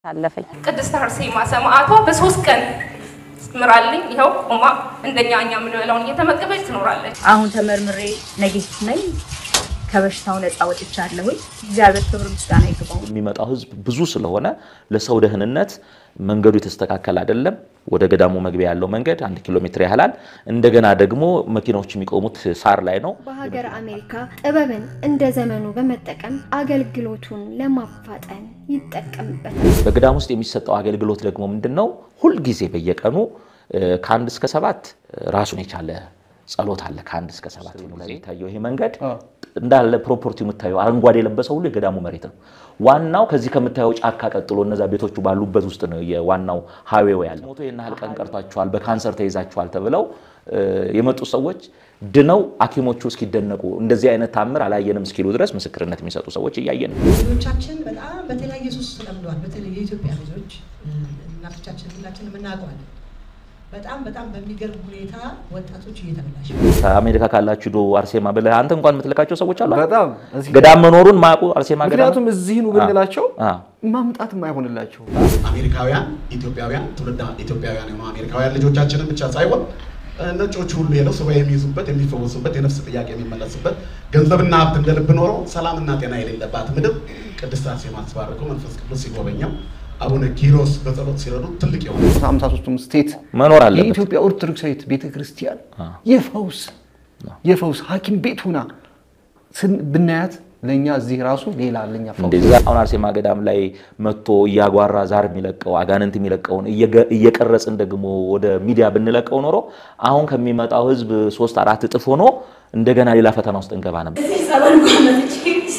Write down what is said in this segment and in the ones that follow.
አለፈኝ። ቅድስት አርሴማ ሰማዕቷ በሶስት ቀን ምራልኝ ይኸው ቆማ እንደኛ እኛ የምንበላውን እየተመገበች ትኖራለች። አሁን ተመርምሬ ነጌቲቭ ነኝ። ከበሽታው ነፃ ወጥቻለሁኝ። እግዚአብሔር ክብር ምስጋና ይግባው። የሚመጣው ህዝብ ብዙ ስለሆነ ለሰው ደህንነት መንገዱ የተስተካከለ አይደለም። ወደ ገዳሙ መግቢያ ያለው መንገድ አንድ ኪሎ ሜትር ያህላል። እንደገና ደግሞ መኪናዎች የሚቆሙት ሳር ላይ ነው። በሀገር አሜሪካ ጥበብን እንደ ዘመኑ በመጠቀም አገልግሎቱን ለማፋጠን ይጠቀምበታል። በገዳም ውስጥ የሚሰጠው አገልግሎት ደግሞ ምንድን ነው? ሁልጊዜ በየቀኑ ከአንድ እስከ ሰባት ራሱን የቻለ ጸሎት አለ። ከአንድ እስከ ሰባት ነው ላይ የሚታየው ይሄ መንገድ እንዳለ ፕሮፐርቲ የምታየው አረንጓዴ የለበሰው ሁሉ የገዳሙ መሬት ነው። ዋናው ከዚህ ከምታየው ጫካ ቀጥሎ እነዛ ቤቶቹ ባሉበት ውስጥ ነው የዋናው ሀዌው ያለ። ሞቶ ይህን ያህል ቀን ቀርቷቸዋል፣ በካንሰር ተይዛቸዋል ተብለው የመጡ ሰዎች ድነው ሐኪሞቹ እስኪደነቁ እንደዚህ አይነት ታምር አላየንም እስኪሉ ድረስ ምስክርነት የሚሰጡ ሰዎች እያየን ነው። ልጆቻችን በጣም በተለያየ ሱስ ተጠምደዋል። በተለይ የኢትዮጵያ ልጆች እናቶቻችን ሁላችንም እናውቀዋለን። በጣም በጣም በሚገርም ሁኔታ ወጣቶች እየተበላሽ አሜሪካ ካላችሁ ዶ አርሴማ ብለህ አንተ እንኳን የምትልካቸው ሰዎች አሉ። በጣም እዚህ ገዳም መኖሩን ማያውቁ አርሴማ ገዳም ምክንያቱም እዚህ ኑ ብንላቸው አ ማምጣት የማይሆንላቸው አሜሪካውያን ኢትዮጵያውያን ትውልደ ኢትዮጵያውያን የሆኑ አሜሪካውያን ልጆቻችንን ብቻ ሳይሆን ነጮቹ ሁሉ ሄደው ሱባኤ የሚይዙበት የሚፈወሱበት የነፍስ ጥያቄ የሚመለስበት ገንዘብና ሀብት እንደ ልብ ኖሮ ሰላምና ጤና የሌለባት ምድር ቅድስት አርሴማ አስባርከው መንፈስ ቅዱስ ሲጎበኘው አቡነ ኪሮስ በጸሎት ሲረዱ ትልቅ የሆነ ሃምሳ ሶስቱም ስቴት መኖር አለበት። የኢትዮጵያ ኦርቶዶክሳዊት ቤተክርስቲያን የፈውስ የፈውስ ሐኪም ቤት ሁና ስን- ብናያት ለእኛ እዚህ ራሱ ሌላ ለኛ ፈውስ እንደዛ አሁን አርሴማ ገዳም ላይ መጥቶ እያጓራ ዛር የሚለቀው አጋንንት የሚለቀውን እየገ- እየቀረጽን ደግሞ ወደ ሚዲያ ብንለቀው ኖሮ አሁን ከሚመጣው ሕዝብ ሶስት አራት እጥፍ ሆኖ እንደገና ሌላ ፈተና ውስጥ እንገባ ነበር። ጸበል መጥቼ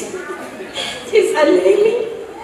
ሲጸልይልኝ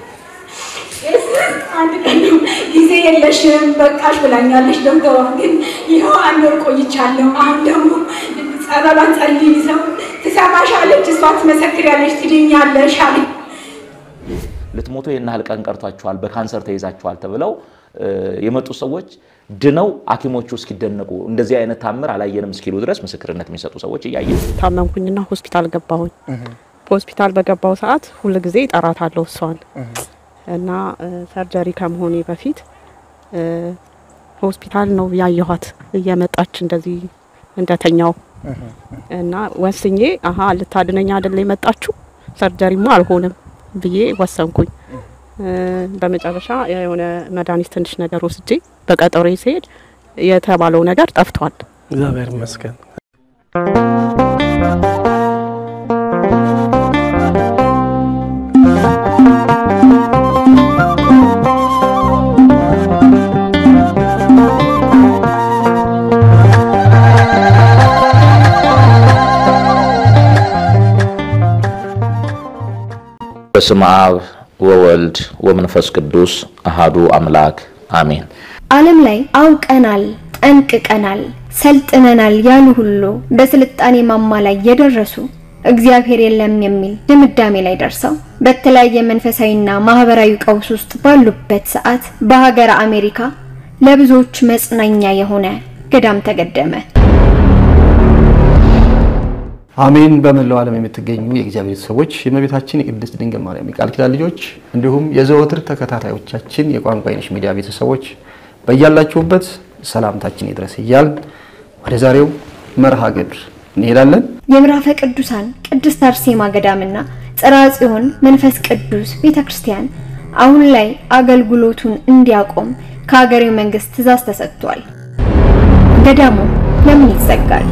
አንድ ቀን ነው ጊዜ የለሽም በቃሽ ብላኛለች ዶክተሯ። ግን ይኸው አንድ ወር ቆይቻለሁ። አሁን ደግሞ ጸበሏን ጸልይ ሰው ትሰማሻለች፣ እሷ ትመሰክሪያለች፣ ትድኛለሽ አለኝ። ልትሞቱ ይህን ያህል ቀን ቀርቷቸዋል፣ በካንሰር ተይዛቸዋል ተብለው እ የመጡ ሰዎች ድነው ሐኪሞቹ እስኪደነቁ እንደዚህ አይነት ታምር አላየንም እስኪሉ ድረስ ምስክርነት የሚሰጡ ሰዎች እያየን ነው። ታመምኩኝና ሆስፒታል ገባሁኝ። በሆስፒታል በገባው ሰዓት ሁል ጊዜ እጠራታለሁ እሷን እና እ ሰርጀሪ ከመሆኔ በፊት እ ሆስፒታል ነው ያየኋት እየመጣች እንደዚህ እንደተኛው እና ወስኜ አሀ ልታድነኝ አይደለ የመጣችሁ ሰርጀሪማ አልሆንም ብዬ ወሰንኩኝ። እ በመጨረሻ የሆነ መድኃኒት ትንሽ ነገር ወስጄ በቀጠሮ ሲሄድ የተባለው ነገር ጠፍቷል። እግዚአብሔር ይመስገን። በስመ አብ ወወልድ ወመንፈስ ቅዱስ አሃዱ አምላክ አሜን። ዓለም ላይ አውቀናል፣ ጠንቅቀናል፣ ሰልጥነናል ያሉ ሁሉ በስልጣኔ ማማ ላይ የደረሱ እግዚአብሔር የለም የሚል ድምዳሜ ላይ ደርሰው በተለያየ መንፈሳዊና ማህበራዊ ቀውስ ውስጥ ባሉበት ሰዓት በሀገረ አሜሪካ ለብዙዎች መጽናኛ የሆነ ገዳም ተገደመ። አሜን። በመላው ዓለም የምትገኙ የእግዚአብሔር ሰዎች የእመቤታችን የቅድስት ድንግል ማርያም የቃል ኪዳን ልጆች እንዲሁም የዘወትር ተከታታዮቻችን የቋንቋ አይነሽ ሚዲያ ቤተሰቦች በያላችሁበት ሰላምታችን ይድረስ እያል ወደ ዛሬው መርሃ ግብር እንሄዳለን። የምዕራፈ ቅዱሳን ቅድስት አርሴማ ገዳምና ጽርሐ ጽዮን መንፈስ ቅዱስ ቤተክርስቲያን አሁን ላይ አገልግሎቱን እንዲያቆም ከሀገሬው መንግስት ትዕዛዝ ተሰጥቷል። ገዳሙ ለምን ይዘጋል?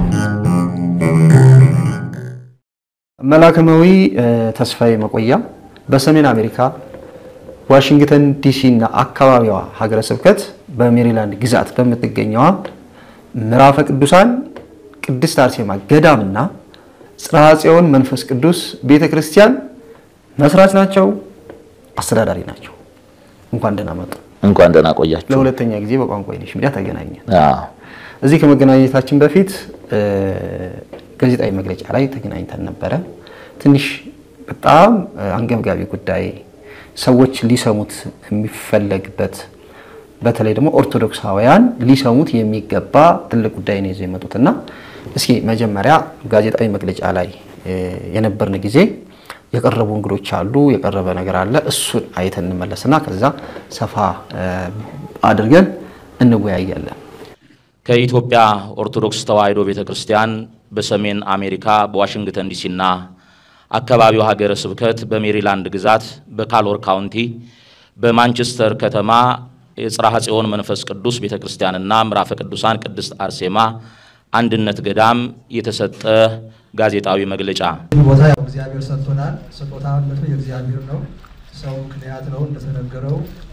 መላከማዊ ተስፋዬ መቆያ በሰሜን አሜሪካ ዋሽንግተን ዲሲ እና አካባቢዋ ሀገረ ስብከት በሜሪላንድ ግዛት በምትገኘዋ ምዕራፈ ቅዱሳን ቅድስት አርሴማ ገዳምና ጽርሐ ጽዮን መንፈስ ቅዱስ ቤተ ክርስቲያን መስራች ናቸው፣ አስተዳዳሪ ናቸው። እንኳን ደህና መጡ። እንኳን ደህና ቆያችሁ። ለሁለተኛ ጊዜ በቋንቋ አይነሽ ሚዲያ ተገናኘን። አዎ። እዚህ ከመገናኘታችን በፊት እ ጋዜጣዊ መግለጫ ላይ ተገናኝተን ነበረ። ትንሽ በጣም እ አንገብጋቢ ጉዳይ ሰዎች ሊሰሙት የሚፈለግበት በተለይ ደግሞ ኦርቶዶክሳውያን ሊሰሙት የሚገባ ትልቅ ጉዳይ ነው ይዘው የመጡትና እስኪ መጀመሪያ ጋዜጣዊ መግለጫ ላይ እ የነበርን ጊዜ የቀረቡ እንግዶች አሉ፣ የቀረበ ነገር አለ። እሱን አይተን እንመለስና ከዛ ሰፋ አድርገን እንወያያለን። ከኢትዮጵያ ኦርቶዶክስ ተዋሕዶ ቤተ ክርስቲያን በሰሜን አሜሪካ በዋሽንግተን ዲሲና አካባቢው ሀገረ ስብከት በሜሪላንድ ግዛት በካሎር ካውንቲ በማንቸስተር ከተማ የጽርሐ ጽዮን መንፈስ ቅዱስ ቤተ ክርስቲያንና ምዕራፈ ቅዱሳን ቅድስት አርሴማ አንድነት ገዳም የተሰጠ ጋዜጣዊ መግለጫ። ይህ ቦታ ያው እግዚአብሔር ሰጥቶናል። ስጦታነቱ የእግዚአብሔር ነው። ሰው ምክንያት ነው እንደተነገረው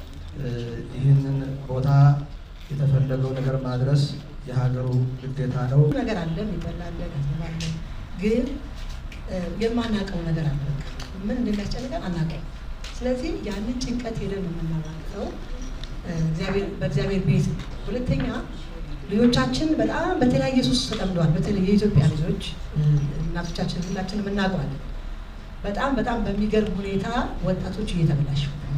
ይህንን ቦታ የተፈለገው ነገር ማድረስ የሀገሩ ግዴታ ነው። ነገር አለ የሚበላ አለ ገንዘብ አለ፣ ግን የማናውቀው ነገር አለ። ምን እንደሚያስጨንቀን አናውቀው። ስለዚህ ያንን ጭንቀት ሄደን የምናማክረው በእግዚአብሔር ቤት። ሁለተኛ ልጆቻችን በጣም በተለያየ ሱስ ተጠምደዋል። በተለይ የኢትዮጵያ ልጆች እናቶቻችን ሁላችንም እናውቀዋለን። በጣም በጣም በሚገርም ሁኔታ ወጣቶች እየተበላሹ እና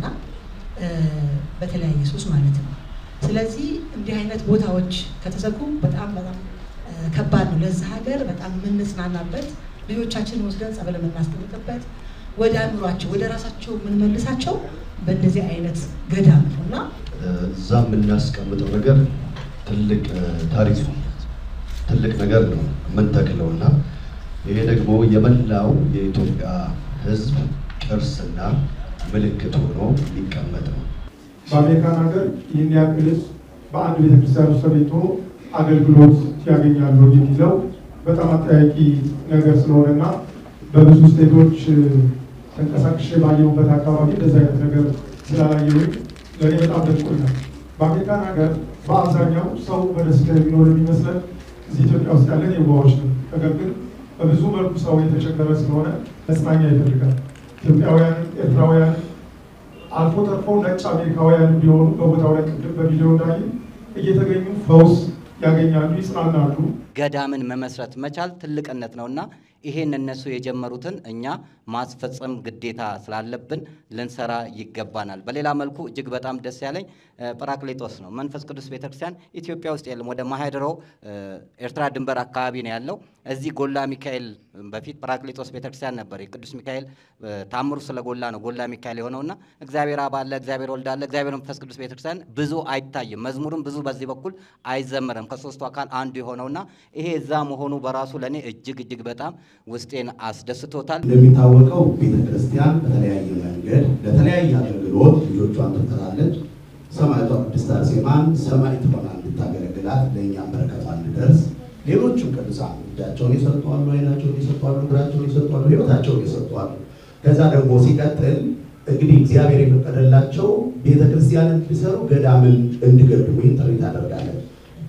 በተለያየ ሱስ ማለት ነው። ስለዚህ እንዲህ አይነት ቦታዎች ከተዘጉ በጣም በጣም ከባድ ነው ለዛ ሀገር በጣም የምንጽናናበት ልጆቻችን ወስደን ጸበል የምናስቀምጥበት ወደ አእምሯቸው ወደ ራሳቸው የምንመልሳቸው በእንደዚህ አይነት ገዳም ነው እና እዛ የምናስቀምጠው ነገር ትልቅ ታሪክ ነው፣ ትልቅ ነገር ነው የምንተክለው እና ይሄ ደግሞ የመላው የኢትዮጵያ ሕዝብ ቅርስና ምልክት ሆኖ የሚቀመጥ ነው። በአሜሪካን ሀገር ይህን ያክል በአንድ ቤተክርስቲያን ውስጥ ተገኝቶ አገልግሎት ያገኛሉ የሚለው በጣም አጠያቂ ነገር ስለሆነና በብዙ ስቴቶች ተንቀሳቅሼ ባየሁበት አካባቢ እንደዚህ አይነት ነገር ስላላየሁኝ ለእኔ በጣም ደንቆኛል። በአሜሪካን ሀገር በአብዛኛው ሰው በደስታ የሚኖር የሚመስለን እዚህ ኢትዮጵያ ውስጥ ያለን የዋዎች ነው። ነገር ግን በብዙ መልኩ ሰው የተቸገረ ስለሆነ መጽናኛ ይፈልጋል። ኢትዮጵያውያን፣ ኤርትራውያን አልፎ ተርፎ ነጭ አሜሪካውያን ቢሆኑ በቦታው ላይ ቅድም በቪዲዮ እንዳይ እየተገኙ ፈውስ ያገኛሉ፣ ይጽናናሉ። ገዳምን መመስረት መቻል ትልቅነት ነውና ይሄን እነሱ የጀመሩትን እኛ ማስፈጸም ግዴታ ስላለብን ልንሰራ ይገባናል። በሌላ መልኩ እጅግ በጣም ደስ ያለኝ ጰራቅሊጦስ ነው። መንፈስ ቅዱስ ቤተክርስቲያን ኢትዮጵያ ውስጥ የለም። ወደ ማህደሮ ኤርትራ ድንበር አካባቢ ነው ያለው። እዚህ ጎላ ሚካኤል በፊት ጰራቅሊጦስ ቤተክርስቲያን ነበር። የቅዱስ ሚካኤል ታምሩ ስለጎላ ነው ጎላ ሚካኤል የሆነውና እግዚአብሔር አብ አለ፣ እግዚአብሔር ወልድ አለ፣ እግዚአብሔር መንፈስ ቅዱስ ቤተክርስቲያን ብዙ አይታይም። መዝሙርም ብዙ በዚህ በኩል አይዘመርም። ከሶስቱ አካል አንዱ የሆነውና ይሄ እዛ መሆኑ በራሱ ለእኔ እጅግ እጅግ በጣም ውስጤን አስደስቶታል። እንደሚታወቀው ቤተ ክርስቲያን በተለያየ መንገድ ለተለያየ አገልግሎት ልጆቿን ትጠራለች። ሰማዕቷ ቅድስት አርሴማን ሰማዕት ሆና እንድታገለግላት ለእኛም በረከቷ እንድደርስ ሌሎቹም ቅዱሳን እጃቸውን የሰጧሉ፣ ዓይናቸውን የሰጧሉ፣ እግራቸውን የሰጧሉ፣ ሕይወታቸውን የሰጧሉ። ከዛ ደግሞ ሲቀጥል እንግዲህ እግዚአብሔር የፈቀደላቸው ቤተ ክርስቲያን እንዲሰሩ ገዳምን እንዲገድሙ ይህን ጥሪ ታደርጋለን።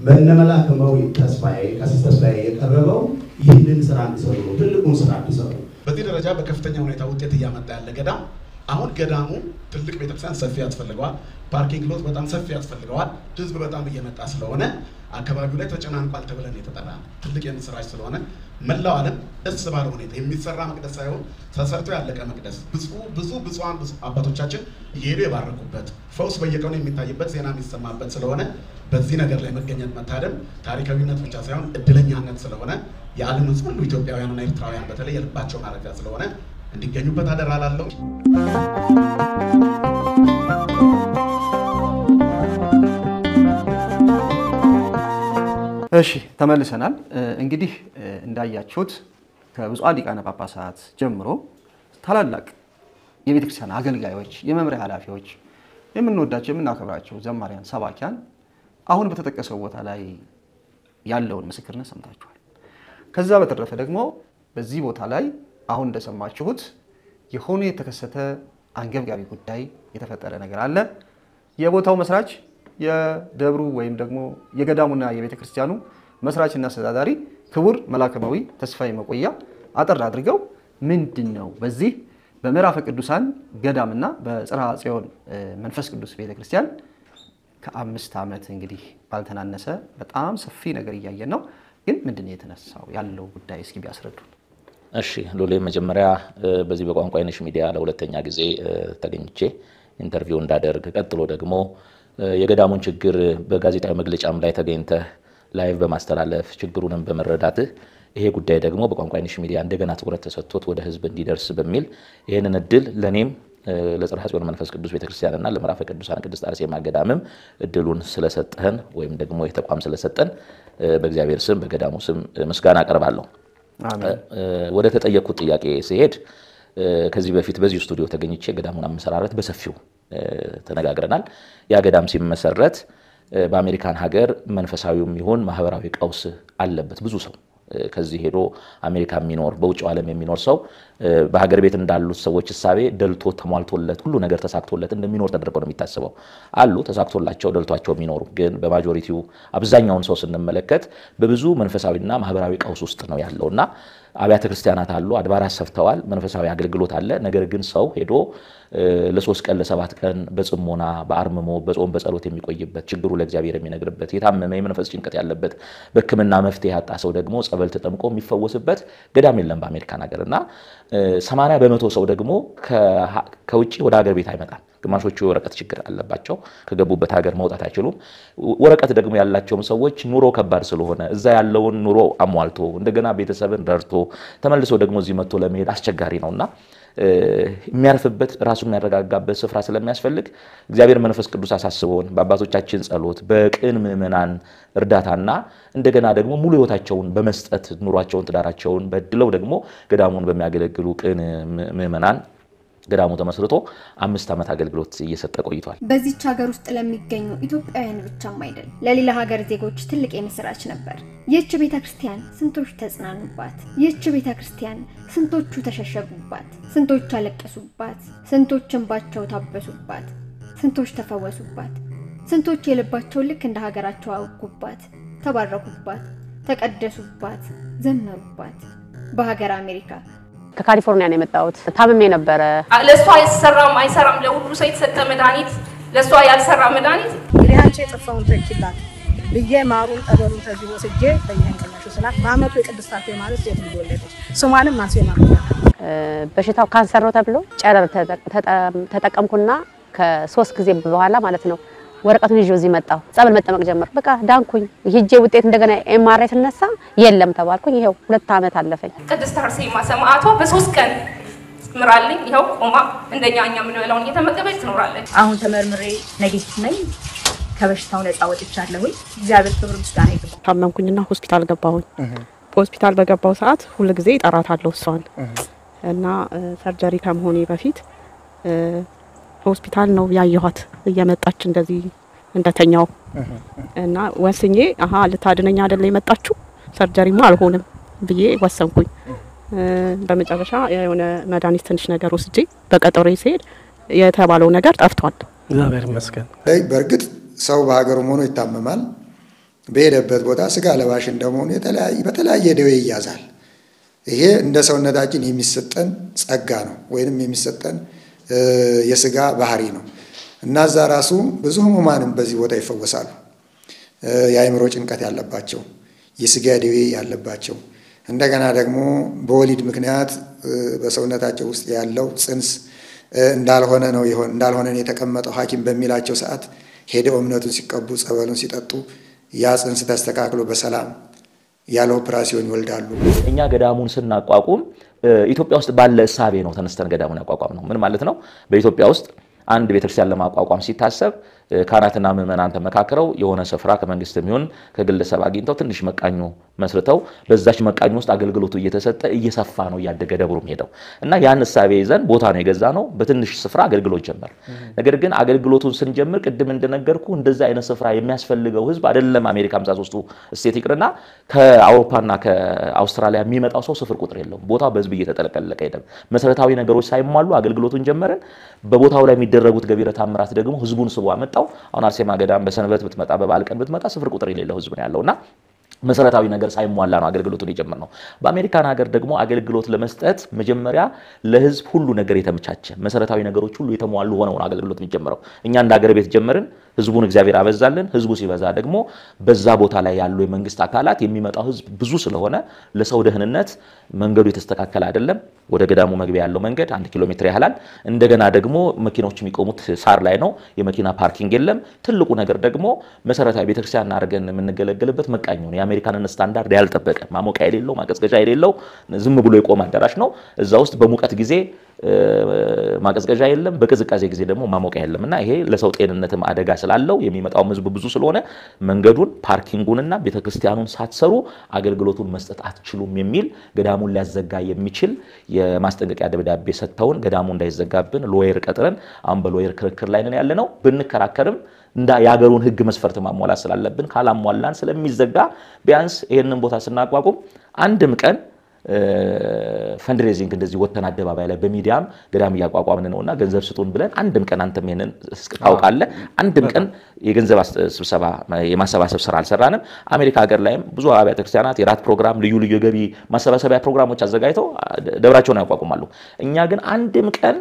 በነመላከመው ተስፋዬ ቀሲስ ተስፋዬ የቀረበው ይህንን ስራ እንዲሰሩ ነው፣ ትልቁን ስራ እንዲሰሩ በዚህ ደረጃ በከፍተኛ ሁኔታ ውጤት እያመጣ ያለ ገዳም አሁን ገዳሙ ትልቅ ቤተክርስቲያን ሰፊ ያስፈልገዋል። ፓርኪንግ ሎት በጣም ሰፊ ያስፈልገዋል። ህዝብ በጣም እየመጣ ስለሆነ አካባቢው ላይ ተጨናንቋል ተብለን የተጠራ ትልቅ የምስራች ስለሆነ መላው ዓለም ደስ ባለ ሁኔታ የሚሰራ መቅደስ ሳይሆን ተሰርቶ ያለቀ መቅደስ ብዙ ብዙ ብፁዓን አባቶቻችን እየሄዱ የባረኩበት ፈውስ በየቀኑ የሚታይበት ዜና የሚሰማበት ስለሆነ በዚህ ነገር ላይ መገኘት መታደም ታሪካዊነት ብቻ ሳይሆን እድለኛነት ስለሆነ የዓለም ህዝብ ሁሉ ኢትዮጵያውያንና ኤርትራውያን በተለይ የልባቸው ማረፊያ ስለሆነ እንዲገኙበት አደራ ላለው እሺ ተመልሰናል። እንግዲህ እንዳያችሁት ከብፁዓን ሊቃነ ጳጳሳት ጀምሮ ታላላቅ የቤተ ክርስቲያን አገልጋዮች፣ የመምሪያ ኃላፊዎች፣ የምንወዳቸው የምናከብራቸው ዘማሪያን፣ ሰባኪያን አሁን በተጠቀሰው ቦታ ላይ ያለውን ምስክርነት ሰምታችኋል። ከዛ በተረፈ ደግሞ በዚህ ቦታ ላይ አሁን እንደሰማችሁት የሆነ የተከሰተ አንገብጋቢ ጉዳይ የተፈጠረ ነገር አለ። የቦታው መስራች የደብሩ ወይም ደግሞ የገዳሙና የቤተ ክርስቲያኑ መስራችና አስተዳዳሪ ክቡር መላከማዊ ተስፋዬ መቆያ አጠር አድርገው ምንድን ነው በዚህ በምዕራፈ ቅዱሳን ገዳምና በጽርሐ ጽዮን መንፈስ ቅዱስ ቤተ ክርስቲያን ከአምስት ዓመት እንግዲህ ባልተናነሰ በጣም ሰፊ ነገር እያየን ነው። ግን ምንድን ነው የተነሳው ያለው ጉዳይ እስኪ ቢያስረዱን። እሺ ሎሌ፣ መጀመሪያ በዚህ በቋንቋ አይነሽ ሚዲያ ለሁለተኛ ጊዜ ተገኝቼ ኢንተርቪው እንዳደርግ ቀጥሎ ደግሞ የገዳሙን ችግር በጋዜጣዊ መግለጫም ላይ ተገኝተህ ላይቭ በማስተላለፍ ችግሩንም በመረዳትህ ይሄ ጉዳይ ደግሞ በቋንቋ አይነሽ ሚዲያ እንደገና ትኩረት ተሰጥቶት ወደ ህዝብ እንዲደርስ በሚል ይህንን እድል ለእኔም ለጽርሐ ጽዮን መንፈስ ቅዱስ ቤተክርስቲያንና ለምዕራፈ ቅዱሳን ቅድስት አርሴማ ገዳምም እድሉን ስለሰጠህን ወይም ደግሞ የተቋም ስለሰጠን በእግዚአብሔር ስም በገዳሙ ስም ምስጋና አቀርባለሁ። ወደ ተጠየቅኩት ጥያቄ ሲሄድ ከዚህ በፊት በዚሁ ስቱዲዮ ተገኝቼ ገዳሙን አመሰራረት በሰፊው ተነጋግረናል። ያ ገዳም ሲመሰረት በአሜሪካን ሀገር መንፈሳዊውም ይሁን ማህበራዊ ቀውስ አለበት ብዙ ሰው ከዚህ ሄዶ አሜሪካ የሚኖር በውጭው ዓለም የሚኖር ሰው በሀገር ቤት እንዳሉት ሰዎች እሳቤ ደልቶ ተሟልቶለት ሁሉ ነገር ተሳክቶለት እንደሚኖር ተደርገው ነው የሚታስበው። አሉ ተሳክቶላቸው ደልቷቸው የሚኖሩ ግን በማጆሪቲው አብዛኛውን ሰው ስንመለከት በብዙ መንፈሳዊና ማህበራዊ ቀውስ ውስጥ ነው ያለው እና አብያተ ክርስቲያናት አሉ፣ አድባራት ሰፍተዋል፣ መንፈሳዊ አገልግሎት አለ። ነገር ግን ሰው ሄዶ ለሶስት ቀን ለሰባት ቀን በጽሞና በአርምሞ በጾም በጸሎት የሚቆይበት ችግሩ ለእግዚአብሔር የሚነግርበት የታመመ የመንፈስ ጭንቀት ያለበት በሕክምና መፍትሄ ያጣ ሰው ደግሞ ጸበል ተጠምቆ የሚፈወስበት ገዳም የለም በአሜሪካን ሀገር እና ሰማንያ በመቶ ሰው ደግሞ ከውጭ ወደ ሀገር ቤት አይመጣም። ግማሾቹ የወረቀት ችግር አለባቸው፣ ከገቡበት ሀገር መውጣት አይችሉም። ወረቀት ደግሞ ያላቸውም ሰዎች ኑሮ ከባድ ስለሆነ እዛ ያለውን ኑሮ አሟልቶ እንደገና ቤተሰብን ረድቶ ተመልሶ ደግሞ እዚህ መጥቶ ለመሄድ አስቸጋሪ ነውና የሚያርፍበት ራሱ የሚያረጋጋበት ስፍራ ስለሚያስፈልግ እግዚአብሔር መንፈስ ቅዱስ አሳስበውን በአባቶቻችን ጸሎት በቅን ምዕመናን እርዳታና እንደገና ደግሞ ሙሉ ሕይወታቸውን በመስጠት ኑሯቸውን ትዳራቸውን በድለው ደግሞ ገዳሙን በሚያገለግሉ ቅን ምዕመናን ገዳሙ ተመስርቶ አምስት ዓመት አገልግሎት እየሰጠ ቆይቷል። በዚች ሀገር ውስጥ ለሚገኙ ኢትዮጵያውያን ብቻም አይደል ለሌላ ሀገር ዜጎች ትልቅ የምስራች ነበር። ይህች ቤተ ክርስቲያን ስንቶች ተጽናኑባት። ይህች ቤተ ክርስቲያን ስንቶቹ ተሸሸጉባት፣ ስንቶች አለቀሱባት፣ ስንቶች እንባቸው ታበሱባት፣ ስንቶች ተፈወሱባት፣ ስንቶች የልባቸው ልክ እንደ ሀገራቸው አውጉባት፣ ተባረኩባት፣ ተቀደሱባት፣ ዘመሩባት። በሀገር አሜሪካ ከካሊፎርኒያ ነው የመጣሁት። ታምሜ ነበረ። ለእሷ አይሰራም አይሰራም፣ ለሁሉ ሰው የተሰጠ መድኃኒት ለእሷ ያልሰራ መድኃኒት እንግዲህ አንቺ የጠፋውን ተኪላት ብዬ ማሩን ጠበሉን ከዚህ ወስጄ በየንቀናሹ ስላት በአመቱ የቅድስት አርሴማ ማለት ሴት ልጅ ወለደች። ስሟንም አርሴማ በሽታው ካንሰር ነው ተብሎ ጨረር ተጠቀምኩና ከሶስት ጊዜ በኋላ ማለት ነው ወረቀቱን ይዤ እዚህ መጣሁ። ጸበል መጠመቅ ጀመር። በቃ ዳንኩኝ። ሂጄ ውጤት እንደገና ኤምአርአይ ስነሳ የለም ተባልኩኝ። ይኸው ሁለት ዓመት አለፈኝ። ቅድስት አርሴማ ሰማዕቷ በሶስት ቀን ምራልኝ። ይኸው ቆማ እንደኛ እኛ የምንበላውን እየተመገበች ትኖራለች። አሁን ተመርምሬ ኔጌቲቭ ነኝ። ከበሽታው ነፃ ወጥቻለሁኝ። እግዚአብሔር ክብር ምስጋና ይግባው። ታመምኩኝና ሆስፒታል ገባሁኝ። በሆስፒታል በገባው ሰዓት ሁል ጊዜ እጠራታለሁ እሷን እና ሰርጀሪ ከመሆኔ በፊት ሆስፒታል ነው ያየኋት እየመጣች እንደዚህ እንደተኛው እና ወስኜ አሀ ልታድነኝ አይደለ የመጣችሁ ሰርጀሪማ አልሆንም ብዬ ወሰንኩኝ። በመጨረሻ የሆነ መድኃኒት ትንሽ ነገር ወስጄ በቀጠሮ ሲሄድ የተባለው ነገር ጠፍቷል። እግዚአብሔር ይመስገን። በእርግጥ ሰው በሀገሩ ሆኖ ይታመማል። በሄደበት ቦታ ስጋ ለባሽ እንደመሆኑ በተለያየ ደዌ ይያዛል። ይሄ እንደ ሰውነታችን የሚሰጠን ጸጋ ነው ወይንም የሚሰጠን የስጋ ባህሪ ነው እና እዛ ራሱ ብዙ ህሙማንም በዚህ ቦታ ይፈወሳሉ። የአእምሮ ጭንቀት ያለባቸው፣ የስጋ ደዌ ያለባቸው እንደገና ደግሞ በወሊድ ምክንያት በሰውነታቸው ውስጥ ያለው ጽንስ እንዳልሆነ ነው ይሆን እንዳልሆነ የተቀመጠው ሐኪም በሚላቸው ሰዓት ሄደው እምነቱን ሲቀቡ ጸበሉን ሲጠጡ ያ ጽንስ ተስተካክሎ በሰላም ያለ ኦፕራሲዮን ይወልዳሉ። እኛ ገዳሙን ስናቋቁም ኢትዮጵያ ውስጥ ባለ እሳቤ ነው ተነስተን ገዳሙን ያቋቋም ነው። ምን ማለት ነው? በኢትዮጵያ ውስጥ አንድ ቤተክርስቲያን ለማቋቋም ሲታሰብ ካህናትና ምዕመናን ተመካክረው የሆነ ስፍራ ከመንግስት የሚሆን ከግለሰብ አግኝተው ትንሽ መቃኞ መስርተው በዛች መቃኞ ውስጥ አገልግሎቱ እየተሰጠ እየሰፋ ነው እያደገ ደብሩም ሄደው እና ያን እሳቤ ይዘን ቦታ ነው የገዛ ነው። በትንሽ ስፍራ አገልግሎት ጀመር። ነገር ግን አገልግሎቱን ስንጀምር ቅድም እንደነገርኩ እንደዛ አይነት ስፍራ የሚያስፈልገው ህዝብ አይደለም። አሜሪካ 53ቱ ስቴት ይቅርና ከአውሮፓና ከአውስትራሊያ የሚመጣው ሰው ስፍር ቁጥር የለውም። ቦታው በህዝብ እየተጠለቀለቀ ሄደ። መሰረታዊ ነገሮች ሳይሟሉ አገልግሎቱን ጀመርን። በቦታው ላይ የሚደረጉት ገቢረ ተአምራት ደግሞ ህዝቡን ስቦ አመጣው። አሁን አርሴማ ገዳም በሰንበት ብትመጣ በበዓል ቀን ብትመጣ ስፍር ቁጥር የሌለው ህዝብ ነው ያለውና መሰረታዊ ነገር ሳይሟላ ነው አገልግሎቱን የጀመርነው። በአሜሪካን ሀገር ደግሞ አገልግሎት ለመስጠት መጀመሪያ ለህዝብ ሁሉ ነገር የተመቻቸ መሰረታዊ ነገሮች ሁሉ የተሟሉ ሆነው ነው አገልግሎት የሚጀምረው። እኛ እንደ ሀገር ቤት ጀመርን። ህዝቡን እግዚአብሔር አበዛልን። ህዝቡ ሲበዛ ደግሞ በዛ ቦታ ላይ ያሉ የመንግስት አካላት የሚመጣው ህዝብ ብዙ ስለሆነ ለሰው ደህንነት መንገዱ የተስተካከለ አይደለም። ወደ ገዳሙ መግቢያ ያለው መንገድ አንድ ኪሎ ሜትር ያህላል። እንደገና ደግሞ መኪናዎች የሚቆሙት ሳር ላይ ነው። የመኪና ፓርኪንግ የለም። ትልቁ ነገር ደግሞ መሰረታዊ ቤተክርስቲያን አድርገን የምንገለገልበት መቃኝ ነው። የአሜሪካንን ስታንዳርድ ያልጠበቀ ማሞቂያ የሌለው ማቀዝቀዣ የሌለው ዝም ብሎ የቆመ አዳራሽ ነው። እዛ ውስጥ በሙቀት ጊዜ ማቀዝቀዣ የለም፣ በቅዝቃዜ ጊዜ ደግሞ ማሞቂያ የለም እና ይሄ ለሰው ጤንነትም አደጋ ስላለው የሚመጣውም ህዝብ ብዙ ስለሆነ መንገዱን ፓርኪንጉንና ቤተክርስቲያኑን ሳትሰሩ አገልግሎቱን መስጠት አትችሉም የሚል ገዳሙን ሊያዘጋ የሚችል የማስጠንቀቂያ ደብዳቤ ሰጥተውን ገዳሙ እንዳይዘጋብን ሎየር ቀጥረን አሁን በሎየር ክርክር ላይ ነን ያለ ነው። ብንከራከርም እንዳ የሀገሩን ህግ መስፈርት ማሟላት ስላለብን ካላሟላን ስለሚዘጋ ቢያንስ ይህንን ቦታ ስናቋቁም አንድም ቀን ፈንድሬዚንግ እንደዚህ ወተን አደባባይ ላይ በሚዲያም ገዳም እያቋቋምን ነውና ገንዘብ ስጡን ብለን አንድም ቀን አንተም ይሄንን ታውቃለህ፣ አንድም ቀን የገንዘብ ስብሰባ የማሰባሰብ ስራ አልሰራንም። አሜሪካ ሀገር ላይም ብዙ አብያተ ክርስቲያናት የራት ፕሮግራም፣ ልዩ ልዩ የገቢ ማሰባሰቢያ ፕሮግራሞች አዘጋጅተው ደብራቸውን ያቋቁማሉ። እኛ ግን አንድም ቀን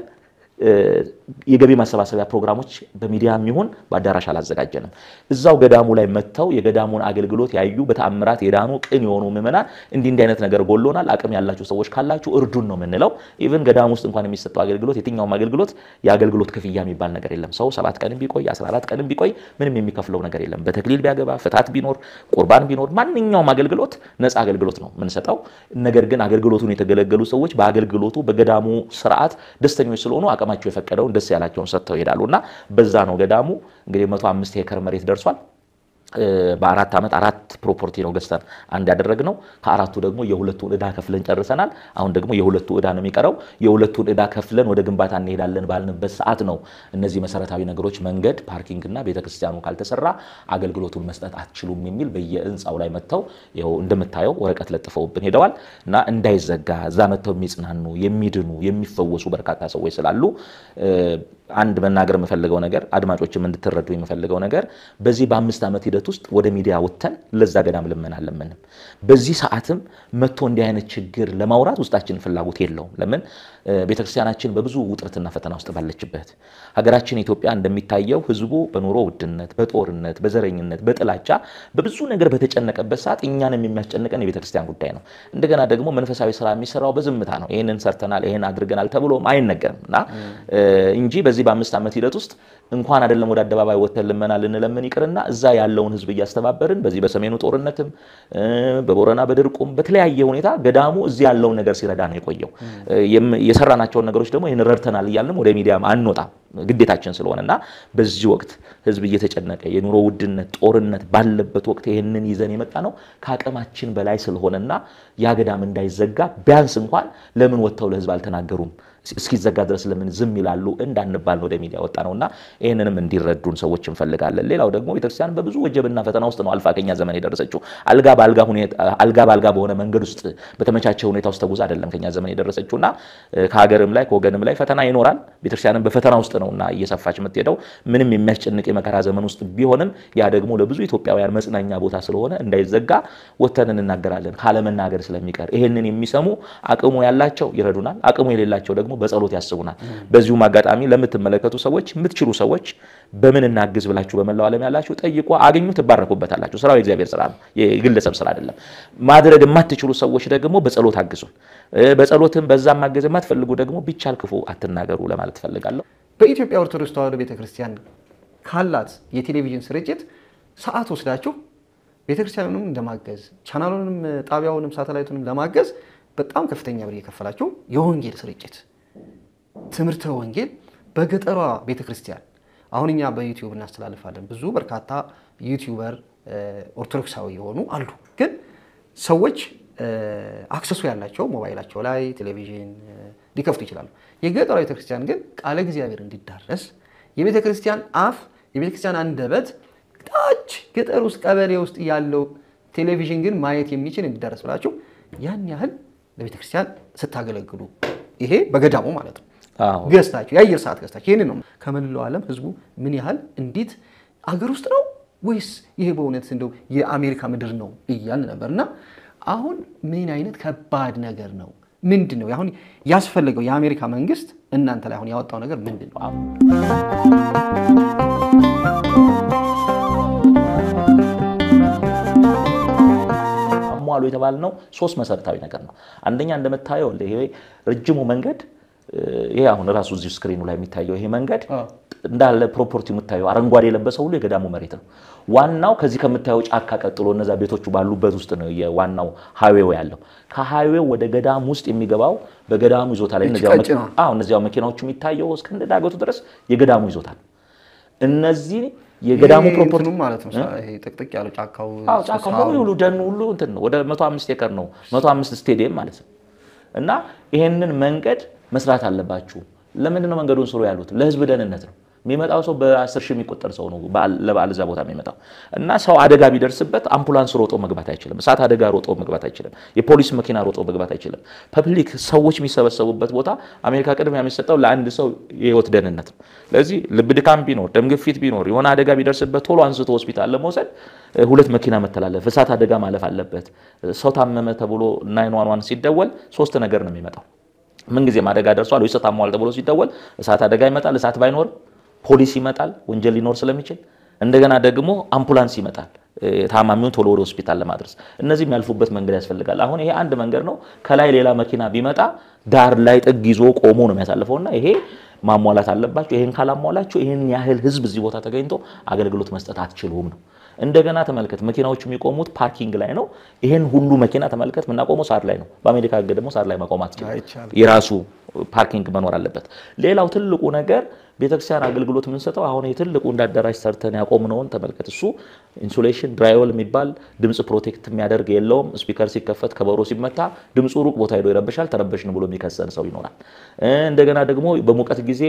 የገቢ ማሰባሰቢያ ፕሮግራሞች በሚዲያ የሚሆን በአዳራሽ አላዘጋጀንም። እዛው ገዳሙ ላይ መጥተው የገዳሙን አገልግሎት ያዩ በተአምራት የዳኑ ቅን የሆኑ ምዕመናን እንዲህ እንዲህ አይነት ነገር ጎሎናል፣ አቅም ያላችሁ ሰዎች ካላችሁ እርዱን ነው የምንለው። ኢቭን ገዳሙ ውስጥ እንኳን የሚሰጠው አገልግሎት የትኛውም አገልግሎት የአገልግሎት ክፍያ የሚባል ነገር የለም። ሰው ሰባት ቀንም ቢቆይ 14 ቀንም ቢቆይ ምንም የሚከፍለው ነገር የለም። በተክሊል ቢያገባ፣ ፍታት ቢኖር፣ ቁርባን ቢኖር ማንኛውም አገልግሎት ነፃ አገልግሎት ነው የምንሰጠው። ነገር ግን አገልግሎቱን የተገለገሉ ሰዎች በአገልግሎቱ በገዳሙ ስርዓት ደስተኞች ስለሆኑ አቅማቸው የፈቀደውን ደስ ያላቸውን ሰጥተው ይሄዳሉ እና በዛ ነው ገዳሙ እንግዲህ መቶ አምስት ሄክታር መሬት ደርሷል። በአራት ዓመት አራት ፕሮፐርቲ ነው ገዝተን አንድ ያደረግነው። ከአራቱ ደግሞ የሁለቱን ዕዳ ከፍለን ጨርሰናል። አሁን ደግሞ የሁለቱ ዕዳ ነው የሚቀረው። የሁለቱን ዕዳ ከፍለን ወደ ግንባታ እንሄዳለን ባልንበት ሰዓት ነው እነዚህ መሰረታዊ ነገሮች መንገድ፣ ፓርኪንግና ቤተክርስቲያኑ ካልተሰራ አገልግሎቱን መስጠት አትችሉም የሚል በየህንፃው ላይ መጥተው ይኸው እንደምታየው ወረቀት ለጥፈውብን ሄደዋል እና እንዳይዘጋ እዛ መጥተው የሚጽናኑ የሚድኑ የሚፈወሱ በርካታ ሰዎች ስላሉ አንድ መናገር የምፈልገው ነገር አድማጮችም እንድትረዱ የምፈልገው ነገር በዚህ በአምስት ዓመት ሂደት ውስጥ ወደ ሚዲያ ወጥተን ለዛ ገዳም ልመና አልለመንም። በዚህ ሰዓትም መጥቶ እንዲህ አይነት ችግር ለማውራት ውስጣችን ፍላጎት የለውም። ለምን ቤተክርስቲያናችን በብዙ ውጥረትና ፈተና ውስጥ ባለችበት ሀገራችን ኢትዮጵያ እንደሚታየው ህዝቡ በኑሮ ውድነት፣ በጦርነት፣ በዘረኝነት፣ በጥላቻ በብዙ ነገር በተጨነቀበት ሰዓት እኛንም የሚያስጨንቀን የቤተክርስቲያን ጉዳይ ነው። እንደገና ደግሞ መንፈሳዊ ስራ የሚሰራው በዝምታ ነው። ይህንን ሰርተናል፣ ይህን አድርገናል ተብሎም አይነገርም እና እንጂ በዚህ በአምስት ዓመት ሂደት ውስጥ እንኳን አይደለም ወደ አደባባይ ወተን ልመና ልንለምን ይቅርና እዛ ያለውን ህዝብ እያስተባበርን በዚህ በሰሜኑ ጦርነትም በቦረና በድርቁም በተለያየ ሁኔታ ገዳሙ እዚህ ያለውን ነገር ሲረዳ ነው የቆየው። የሰራናቸውን ነገሮች ደግሞ ይህን ረድተናል እያልንም ወደ ሚዲያም አንወጣም ግዴታችን ስለሆነ እና በዚህ ወቅት ህዝብ እየተጨነቀ የኑሮ ውድነት ጦርነት ባለበት ወቅት ይህንን ይዘን የመጣ ነው ከአቅማችን በላይ ስለሆነና ያ ገዳም እንዳይዘጋ ቢያንስ እንኳን ለምን ወጥተው ለህዝብ አልተናገሩም እስኪዘጋ ድረስ ለምን ዝም ይላሉ እንዳንባል ነው ወደ ሚዲያ ወጣ ነውና ይህንንም እንዲረዱን ሰዎች እንፈልጋለን። ሌላው ደግሞ ቤተክርስቲያን በብዙ ወጀብና ፈተና ውስጥ ነው አልፋ ከኛ ዘመን የደረሰችው። አልጋ በአልጋ አልጋ በአልጋ በሆነ መንገድ ውስጥ በተመቻቸ ሁኔታ ውስጥ ተጉዛ አይደለም ከኛ ዘመን የደረሰችውና ከሀገርም ላይ ከወገንም ላይ ፈተና ይኖራል። ቤተክርስቲያንም በፈተና ውስጥ ነውና እየሰፋች የምትሄደው ምንም የሚያስጨንቅ የመከራ ዘመን ውስጥ ቢሆንም ያ ደግሞ ለብዙ ኢትዮጵያውያን መጽናኛ ቦታ ስለሆነ እንዳይዘጋ ወተን እንናገራለን ካለመናገር ስለሚቀር ይህንን የሚሰሙ አቅሙ ያላቸው ይረዱናል፣ አቅሙ የሌላቸው ደግሞ በጸሎት ያስቡናል። በዚሁም አጋጣሚ ለምትመለከቱ ሰዎች የምትችሉ ሰዎች በምን እናግዝ ብላችሁ በመላው ዓለም ያላችሁ ጠይቁ፣ አግኙ፣ ትባረኩበታላችሁ። ስራው የእግዚአብሔር ስራ ነው፣ የግለሰብ ስራ አይደለም። ማድረግ የማትችሉ ሰዎች ደግሞ በጸሎት አግዙን። በጸሎትም በዛም ማገዝ የማትፈልጉ ደግሞ ቢቻል ክፉ አትናገሩ ለማለት እፈልጋለሁ። በኢትዮጵያ ኦርቶዶክስ ተዋሕዶ ቤተክርስቲያን ካላት የቴሌቪዥን ስርጭት ሰዓት ወስዳችሁ ቤተክርስቲያኑንም ለማገዝ ቻናሉንም ጣቢያውንም ሳተላይቱንም ለማገዝ በጣም ከፍተኛ ብር እየከፈላችሁ የወንጌል ስርጭት ትምህርተ ወንጌል በገጠሯ ቤተክርስቲያን አሁን እኛ በዩቲዩብ እናስተላልፋለን። ብዙ በርካታ ዩቲዩበር ኦርቶዶክሳዊ የሆኑ አሉ። ግን ሰዎች አክሰሱ ያላቸው ሞባይላቸው ላይ ቴሌቪዥን ሊከፍቱ ይችላሉ። የገጠሯ ቤተክርስቲያን ግን ቃለ እግዚአብሔር እንዲዳረስ የቤተክርስቲያን አፍ የቤተክርስቲያን አንደበት ታች ገጠር ውስጥ ቀበሌ ውስጥ ያለው ቴሌቪዥን ግን ማየት የሚችል እንዲዳረስ ብላችሁ ያን ያህል ለቤተክርስቲያን ስታገለግሉ ይሄ በገዳሙ ማለት ነው ገዝታችሁ የአየር ሰዓት ገዝታችሁ ይህን ነው ከመላው ዓለም ህዝቡ ምን ያህል እንዴት አገር ውስጥ ነው ወይስ ይሄ በእውነት እንደው የአሜሪካ ምድር ነው እያልን ነበር እና አሁን ምን አይነት ከባድ ነገር ነው ምንድን ነው አሁን ያስፈለገው የአሜሪካ መንግስት እናንተ ላይ አሁን ያወጣው ነገር ምንድን ነው አሟሉ የተባልነው ሶስት መሰረታዊ ነገር ነው። አንደኛ እንደምታየው ይሄ ረጅሙ መንገድ ይሄ አሁን ራሱ እዚሁ ስክሪኑ ላይ የሚታየው ይሄ መንገድ እንዳለ ፕሮፖርቲ የምታየው አረንጓዴ የለበሰ ሁሉ የገዳሙ መሬት ነው። ዋናው ከዚህ ከምታየው ጫካ ቀጥሎ እነዛ ቤቶቹ ባሉበት ውስጥ ነው የዋናው ሃይዌው ያለው። ከሃይዌው ወደ ገዳም ውስጥ የሚገባው በገዳሙ ይዞታ ላይ እነዚያው መኪናዎቹ የሚታየው እስከ እንደ ዳገቱ ድረስ የገዳሙ ይዞታ ነው። እነዚህ የገዳሙ ፕሮፖርቲ ማለት ነው። ይሄ ጥቅጥቅ ያለው ጫካው አዎ ጫካው ሙሉ ሁሉ ደኑ ሁሉ እንትን ነው። ወደ 105 ኤከር ነው 105 ስቴዲየም ማለት ነው። እና ይሄንን መንገድ መስራት አለባችሁ። ለምንድን ነው መንገዱን ስሩ ያሉት? ለህዝብ ደህንነት ነው። የሚመጣው ሰው በአስር ሺህ የሚቆጠር ሰው ነው ለበዓል እዛ ቦታ የሚመጣው እና ሰው አደጋ ቢደርስበት አምቡላንስ ሮጦ መግባት አይችልም። እሳት አደጋ ሮጦ መግባት አይችልም። የፖሊስ መኪና ሮጦ መግባት አይችልም። ፐብሊክ ሰዎች የሚሰበሰቡበት ቦታ አሜሪካ ቅድሚያ የሚሰጠው ለአንድ ሰው የህይወት ደህንነት ነው። ስለዚህ ልብ ድካም ቢኖር፣ ደም ግፊት ቢኖር፣ የሆነ አደጋ ቢደርስበት ቶሎ አንስቶ ሆስፒታል ለመውሰድ ሁለት መኪና መተላለፍ፣ እሳት አደጋ ማለፍ አለበት። ሰው ታመመ ተብሎ ናይን ዋን ዋን ሲደወል ሶስት ነገር ነው የሚመጣው። ምንጊዜም አደጋ ደርሷል ወይ ታሟል ተብሎ ሲደወል እሳት አደጋ ይመጣል። እሳት ባይኖርም ፖሊስ ይመጣል፣ ወንጀል ሊኖር ስለሚችል እንደገና ደግሞ አምቡላንስ ይመጣል፣ ታማሚውን ቶሎ ወደ ሆስፒታል ለማድረስ። እነዚህ የሚያልፉበት መንገድ ያስፈልጋል። አሁን ይሄ አንድ መንገድ ነው። ከላይ ሌላ መኪና ቢመጣ ዳር ላይ ጥግ ይዞ ቆሞ ነው የሚያሳልፈውና ይሄ ማሟላት አለባቸው። ይሄን ካላሟላችሁ ይህን ያህል ህዝብ እዚህ ቦታ ተገኝቶ አገልግሎት መስጠት አትችሉም ነው። እንደገና ተመልከት፣ መኪናዎቹ የሚቆሙት ፓርኪንግ ላይ ነው። ይሄን ሁሉ መኪና ተመልከት፣ የምናቆመው ሳር ላይ ነው። በአሜሪካ ህግ ደግሞ ሳር ላይ መቆም አትችልም። የራሱ ፓርኪንግ መኖር አለበት። ሌላው ትልቁ ነገር ቤተክርስቲያን አገልግሎት የምንሰጠው አሁን የትልቁ እንደ አዳራሽ ሰርተን ያቆምነውን ተመልከት። እሱ ኢንሱሌሽን ድራይወል የሚባል ድምፅ ፕሮቴክት የሚያደርግ የለውም። ስፒከር ሲከፈት ከበሮ ሲመታ ድምፁ ሩቅ ቦታ ሄዶ ይረብሻል። ተረበሽን ብሎ የሚከሰን ሰው ይኖራል። እንደገና ደግሞ በሙቀት ጊዜ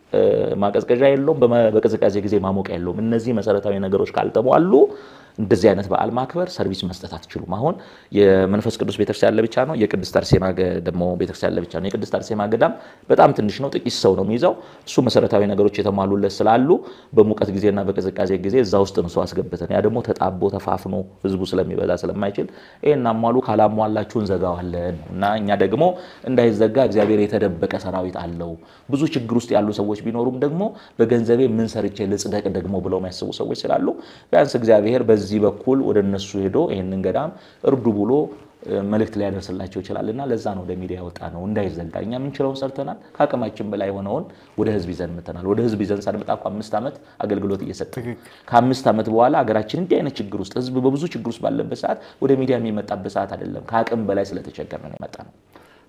ማቀዝቀዣ የለውም፣ በቅዝቃዜ ጊዜ ማሞቂያ የለውም። እነዚህ መሰረታዊ ነገሮች ካልተሟሉ እንደዚህ አይነት በዓል ማክበር ሰርቪስ መስጠት አትችሉም። አሁን የመንፈስ ቅዱስ ቤተክርስቲያን ለብቻ ነው፣ የቅድስት አርሴማ ደግሞ ቤተክርስቲያን ለብቻ ነው። የቅድስት አርሴማ ገዳም በጣም ትንሽ ነው፣ ጥቂት ሰው ነው የሚይዘው። እሱ መሰረታዊ ነገሮች የተሟሉለት ስላሉ በሙቀት ጊዜና በቅዝቃዜ ጊዜ እዛ ውስጥ ነው ሰው አስገብተን፣ ያ ደግሞ ተጣቦ ተፋፍኖ ህዝቡ ስለሚበዛ ስለማይችል ይህን አሟሉ፣ ካላሟላችሁ እንዘጋዋለን እና እኛ ደግሞ እንዳይዘጋ እግዚአብሔር የተደበቀ ሰራዊት አለው። ብዙ ችግር ውስጥ ያሉ ሰዎች ቢኖሩም ደግሞ በገንዘቤ ምን ሰርቼ ልጽደቅ ደግሞ ብለው የሚያስቡ ሰዎች ስላሉ ቢያንስ እግዚአብሔር በዚህ በኩል ወደ እነሱ ሄዶ ይህንን ገዳም እርዱ ብሎ መልእክት ሊያደርስላቸው ይችላል እና ለዛ ነው ወደ ሚዲያ ያወጣ ነው እንዳይዘጋ። እኛ የምንችለውን ሰርተናል። ከአቅማችን በላይ የሆነውን ወደ ህዝብ ይዘን መተናል። ወደ ህዝብ ይዘን ሳንመጣ እኮ አምስት ዓመት አገልግሎት እየሰጠ ከአምስት ዓመት በኋላ ሀገራችን እንዲህ አይነት ችግር ውስጥ ህዝብ በብዙ ችግር ውስጥ ባለበት ሰዓት ወደ ሚዲያ የሚመጣበት ሰዓት አይደለም። ከአቅም በላይ ስለተቸገር ነው የመጣ ነው።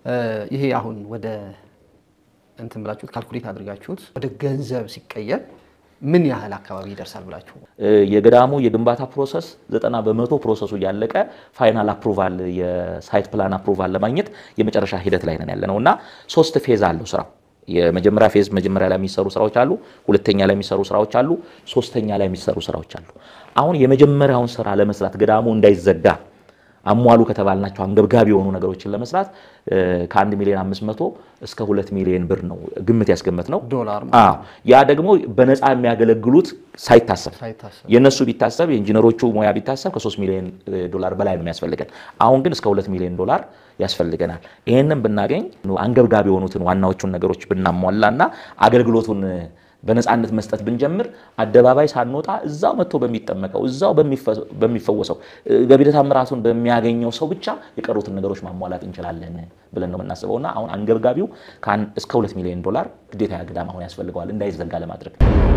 ይሄ አሁን ወደ እንትን ብላችሁት ካልኩሌት አድርጋችሁት ወደ ገንዘብ ሲቀየር ምን ያህል አካባቢ ይደርሳል ብላችሁ? የገዳሙ የግንባታ ፕሮሰስ ዘጠና በመቶ ፕሮሰሱ እያለቀ ፋይናል አፕሩቫል የሳይት ፕላን አፕሩቫል ለማግኘት የመጨረሻ ሂደት ላይ ነን ያለ ነው እና ሶስት ፌዝ አለው ስራው። የመጀመሪያ ፌዝ መጀመሪያ ላይ የሚሰሩ ስራዎች አሉ፣ ሁለተኛ ላይ የሚሰሩ ስራዎች አሉ፣ ሶስተኛ ላይ የሚሰሩ ስራዎች አሉ። አሁን የመጀመሪያውን ስራ ለመስራት ገዳሙ እንዳይዘጋ አሟሉ ከተባልናቸው አንገብጋቢ የሆኑ ነገሮችን ለመስራት ከአንድ ሚሊዮን አምስት መቶ እስከ ሁለት ሚሊዮን ብር ነው ግምት ያስገመት ነው ዶላር ያ ደግሞ በነፃ የሚያገለግሉት ሳይታሰብ የእነሱ ቢታሰብ የኢንጂነሮቹ ሙያ ቢታሰብ ከሶስት ሚሊዮን ዶላር በላይ ነው የሚያስፈልገን። አሁን ግን እስከ ሁለት ሚሊዮን ዶላር ያስፈልገናል። ይህንን ብናገኝ አንገብጋቢ የሆኑትን ዋናዎቹን ነገሮች ብናሟላ እና አገልግሎቱን በነፃነት መስጠት ብንጀምር አደባባይ ሳንወጣ እዛው መጥቶ በሚጠመቀው እዛው በሚፈወሰው ገቢረ ተአምራቱን በሚያገኘው ሰው ብቻ የቀሩትን ነገሮች ማሟላት እንችላለን ብለን ነው የምናስበው እና አሁን አንገብጋቢው እስከ ሁለት ሚሊዮን ዶላር ግዴታ ገዳም አሁን ያስፈልገዋል እንዳይዘጋ ለማድረግ።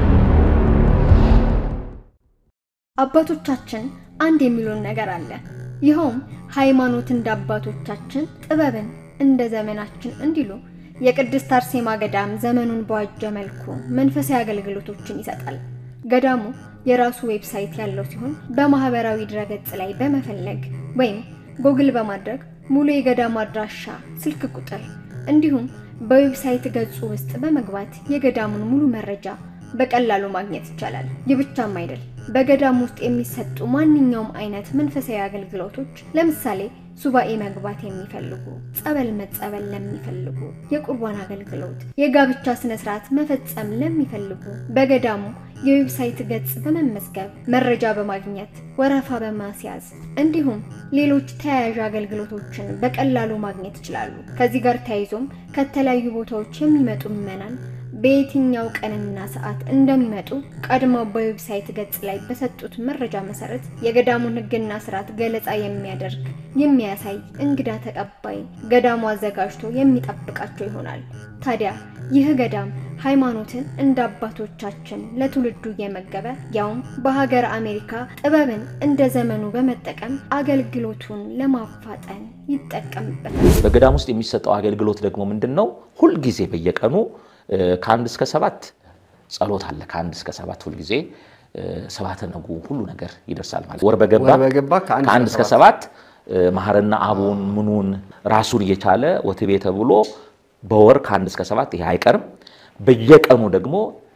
አባቶቻችን አንድ የሚሉን ነገር አለ። ይኸውም ሃይማኖት እንደ አባቶቻችን ጥበብን እንደ ዘመናችን እንዲሉ የቅድስት አርሴማ ገዳም ዘመኑን በዋጀ መልኩ መንፈሳዊ አገልግሎቶችን ይሰጣል። ገዳሙ የራሱ ዌብሳይት ያለው ሲሆን በማህበራዊ ድረገጽ ላይ በመፈለግ ወይም ጎግል በማድረግ ሙሉ የገዳሙ አድራሻ፣ ስልክ ቁጥር እንዲሁም በዌብሳይት ገጹ ውስጥ በመግባት የገዳሙን ሙሉ መረጃ በቀላሉ ማግኘት ይቻላል። ይህ ብቻም አይደል፣ በገዳሙ ውስጥ የሚሰጡ ማንኛውም አይነት መንፈሳዊ አገልግሎቶች ለምሳሌ ሱባኤ መግባት የሚፈልጉ፣ ጸበል መጸበል ለሚፈልጉ፣ የቁርባን አገልግሎት፣ የጋብቻ ስነ ስርዓት መፈጸም ለሚፈልጉ በገዳሙ የዌብሳይት ገጽ በመመዝገብ መረጃ በማግኘት ወረፋ በማስያዝ እንዲሁም ሌሎች ተያያዥ አገልግሎቶችን በቀላሉ ማግኘት ይችላሉ። ከዚህ ጋር ተያይዞም ከተለያዩ ቦታዎች የሚመጡ ምዕመናን በየትኛው ቀንና ሰዓት እንደሚመጡ ቀድመው በዌብሳይት ገጽ ላይ በሰጡት መረጃ መሰረት የገዳሙን ሕግና ስርዓት ገለጻ የሚያደርግ የሚያሳይ እንግዳ ተቀባይ ገዳሙ አዘጋጅቶ የሚጠብቃቸው ይሆናል። ታዲያ ይህ ገዳም ሃይማኖትን እንደ አባቶቻችን ለትውልዱ እየመገበ ያውም በሀገር አሜሪካ ጥበብን እንደ ዘመኑ በመጠቀም አገልግሎቱን ለማፋጠን ይጠቀምበታል። በገዳም ውስጥ የሚሰጠው አገልግሎት ደግሞ ምንድን ነው? ሁልጊዜ በየቀኑ ከአንድ እስከ ሰባት ጸሎት አለ። ከአንድ እስከ ሰባት ሁልጊዜ ሰባተ ነጉ ሁሉ ነገር ይደርሳል ማለት ወር በገባ ወር በገባ ከአንድ ከአንድ እስከ እስከ ሰባት መሐርና አቡን ምኑን ራሱን እየቻለ ወትቤ ተብሎ በወር ከአንድ እስከ ሰባት ይሄ አይቀርም። በየቀኑ ደግሞ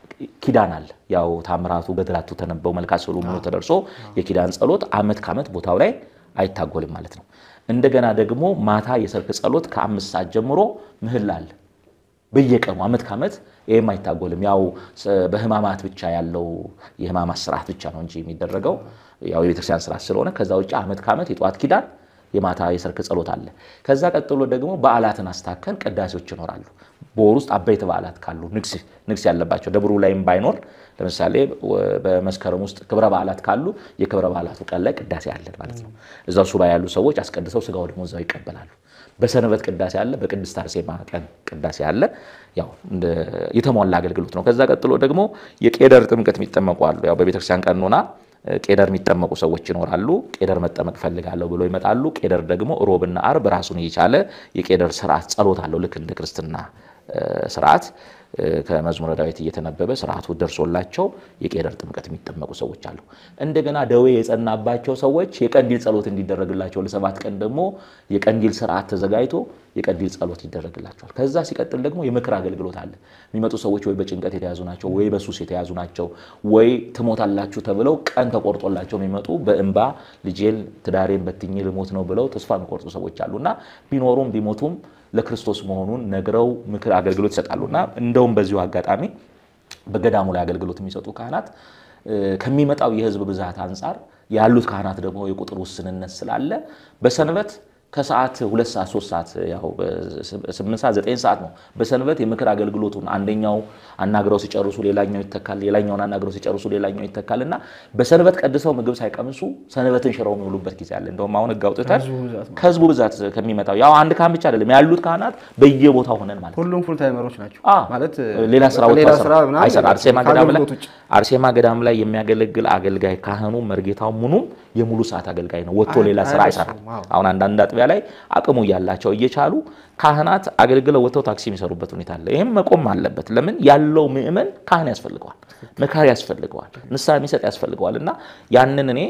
ኪዳን አለ። ያው ታምራቱ ገድላቱ ተነበው መልካ ስዕሉ ምኑ ተደርሶ የኪዳን ጸሎት አመት ከአመት ቦታው ላይ አይታጎልም ማለት ነው። እንደገና ደግሞ ማታ የሰርክ ጸሎት ከአምስት ሰዓት ጀምሮ ምህላ አለ በየቀኑ አመት ከአመት ይህም አይታጎልም። ያው በህማማት ብቻ ያለው የህማማት ስርዓት ብቻ ነው እንጂ የሚደረገው ያው የቤተክርስቲያን ስርዓት ስለሆነ ከዛ ውጭ አመት ከአመት የጠዋት ኪዳን የማታ የሰርክ ጸሎት አለ። ከዛ ቀጥሎ ደግሞ በዓላትን አስታከን ቅዳሴዎች ይኖራሉ። በወር ውስጥ አበይት በዓላት ካሉ ንግስ ንግስ ያለባቸው ደብሩ ላይም ባይኖር ለምሳሌ በመስከረም ውስጥ ክብረ በዓላት ካሉ የክብረ በዓላቱ ቀን ላይ ቅዳሴ አለን ማለት ነው። እዛው ሱባ ያሉ ሰዎች አስቀድሰው ስጋው ደግሞ እዛው ይቀበላሉ። በሰንበት ቅዳሴ አለ። በቅድስት አርሴማ ቀን ቅዳሴ አለ። ያው እንደ የተሟላ አገልግሎት ነው። ከዛ ቀጥሎ ደግሞ የቄደር ጥምቀት የሚጠመቁ አሉ። ያው በቤተክርስቲያን ቀኖና ቄደር የሚጠመቁ ሰዎች ይኖራሉ። ቄደር መጠመቅ ፈልጋለሁ ብሎ ይመጣሉ። ቄደር ደግሞ ሮብና አርብ ራሱን የቻለ የቄደር ስርዓት ጸሎት አለው። ልክ እንደ ክርስትና ስርዓት ከመዝሙረ ዳዊት እየተነበበ ስርዓቱ ደርሶላቸው የቄደር ጥምቀት የሚጠመቁ ሰዎች አሉ። እንደገና ደዌ የጸናባቸው ሰዎች የቀንዲል ጸሎት እንዲደረግላቸው ለሰባት ቀን ደግሞ የቀንዲል ስርዓት ተዘጋጅቶ የቀንዲል ጸሎት ይደረግላቸዋል። ከዛ ሲቀጥል ደግሞ የምክር አገልግሎት አለ። የሚመጡ ሰዎች ወይ በጭንቀት የተያዙ ናቸው፣ ወይ በሱስ የተያዙ ናቸው፣ ወይ ትሞታላችሁ ተብለው ቀን ተቆርጦላቸው የሚመጡ በእንባ ልጄን ትዳሬን በትኜ ልሞት ነው ብለው ተስፋ የሚቆርጡ ሰዎች አሉ እና ቢኖሩም ቢሞቱም ለክርስቶስ መሆኑን ነግረው ምክር አገልግሎት ይሰጣሉ እና እንደውም በዚሁ አጋጣሚ በገዳሙ ላይ አገልግሎት የሚሰጡ ካህናት ከሚመጣው የሕዝብ ብዛት አንጻር ያሉት ካህናት ደግሞ የቁጥር ውስንነት ስላለ በሰንበት ከሰዓት ሁለት ሰዓት ሶስት ሰዓት ያው ስምንት ሰዓት ዘጠኝ ሰዓት ነው። በሰንበት የምክር አገልግሎቱን አንደኛው አናግረው ሲጨርሱ ሌላኛው ይተካል፣ ሌላኛውን አናግረው ሲጨርሱ ሌላኛው ይተካል እና በሰንበት ቀድሰው ምግብ ሳይቀምሱ ሰንበትን ሽረው የሚውሉበት ጊዜ አለ። እንደውም አሁን ሕግ አውጥተን ከህዝቡ ብዛት ከሚመጣው ያው አንድ ካህን ብቻ አይደለም ያሉት ካህናት በየቦታው ሆነን ማለት ሁሉም ፉል ታይመሮች ናቸው ማለት ሌላ ስራ ሌላ ወጥቶ ስራ ምናምን አይሰራ አርሴማ ገዳም ላይ ከአገልግሎት ውጭ አርሴማ ገዳም ላይ የሚያገለግል አገልጋይ ካህኑ መርጌታው ምኑም የሙሉ ሰዓት አገልጋይ ነው። ወጥቶ ሌላ ስራ አይሰራም። አሁን አንዳንድ አጥቢያ ላይ አቅሙ እያላቸው እየቻሉ ካህናት አገልግለው ወጥተው ታክሲ የሚሰሩበት ሁኔታ አለ። ይህም መቆም አለበት። ለምን ያለው ምእመን ካህን ያስፈልገዋል፣ መካሪ ያስፈልገዋል፣ ንስሐ የሚሰጥ ያስፈልገዋል እና ያንን እኔ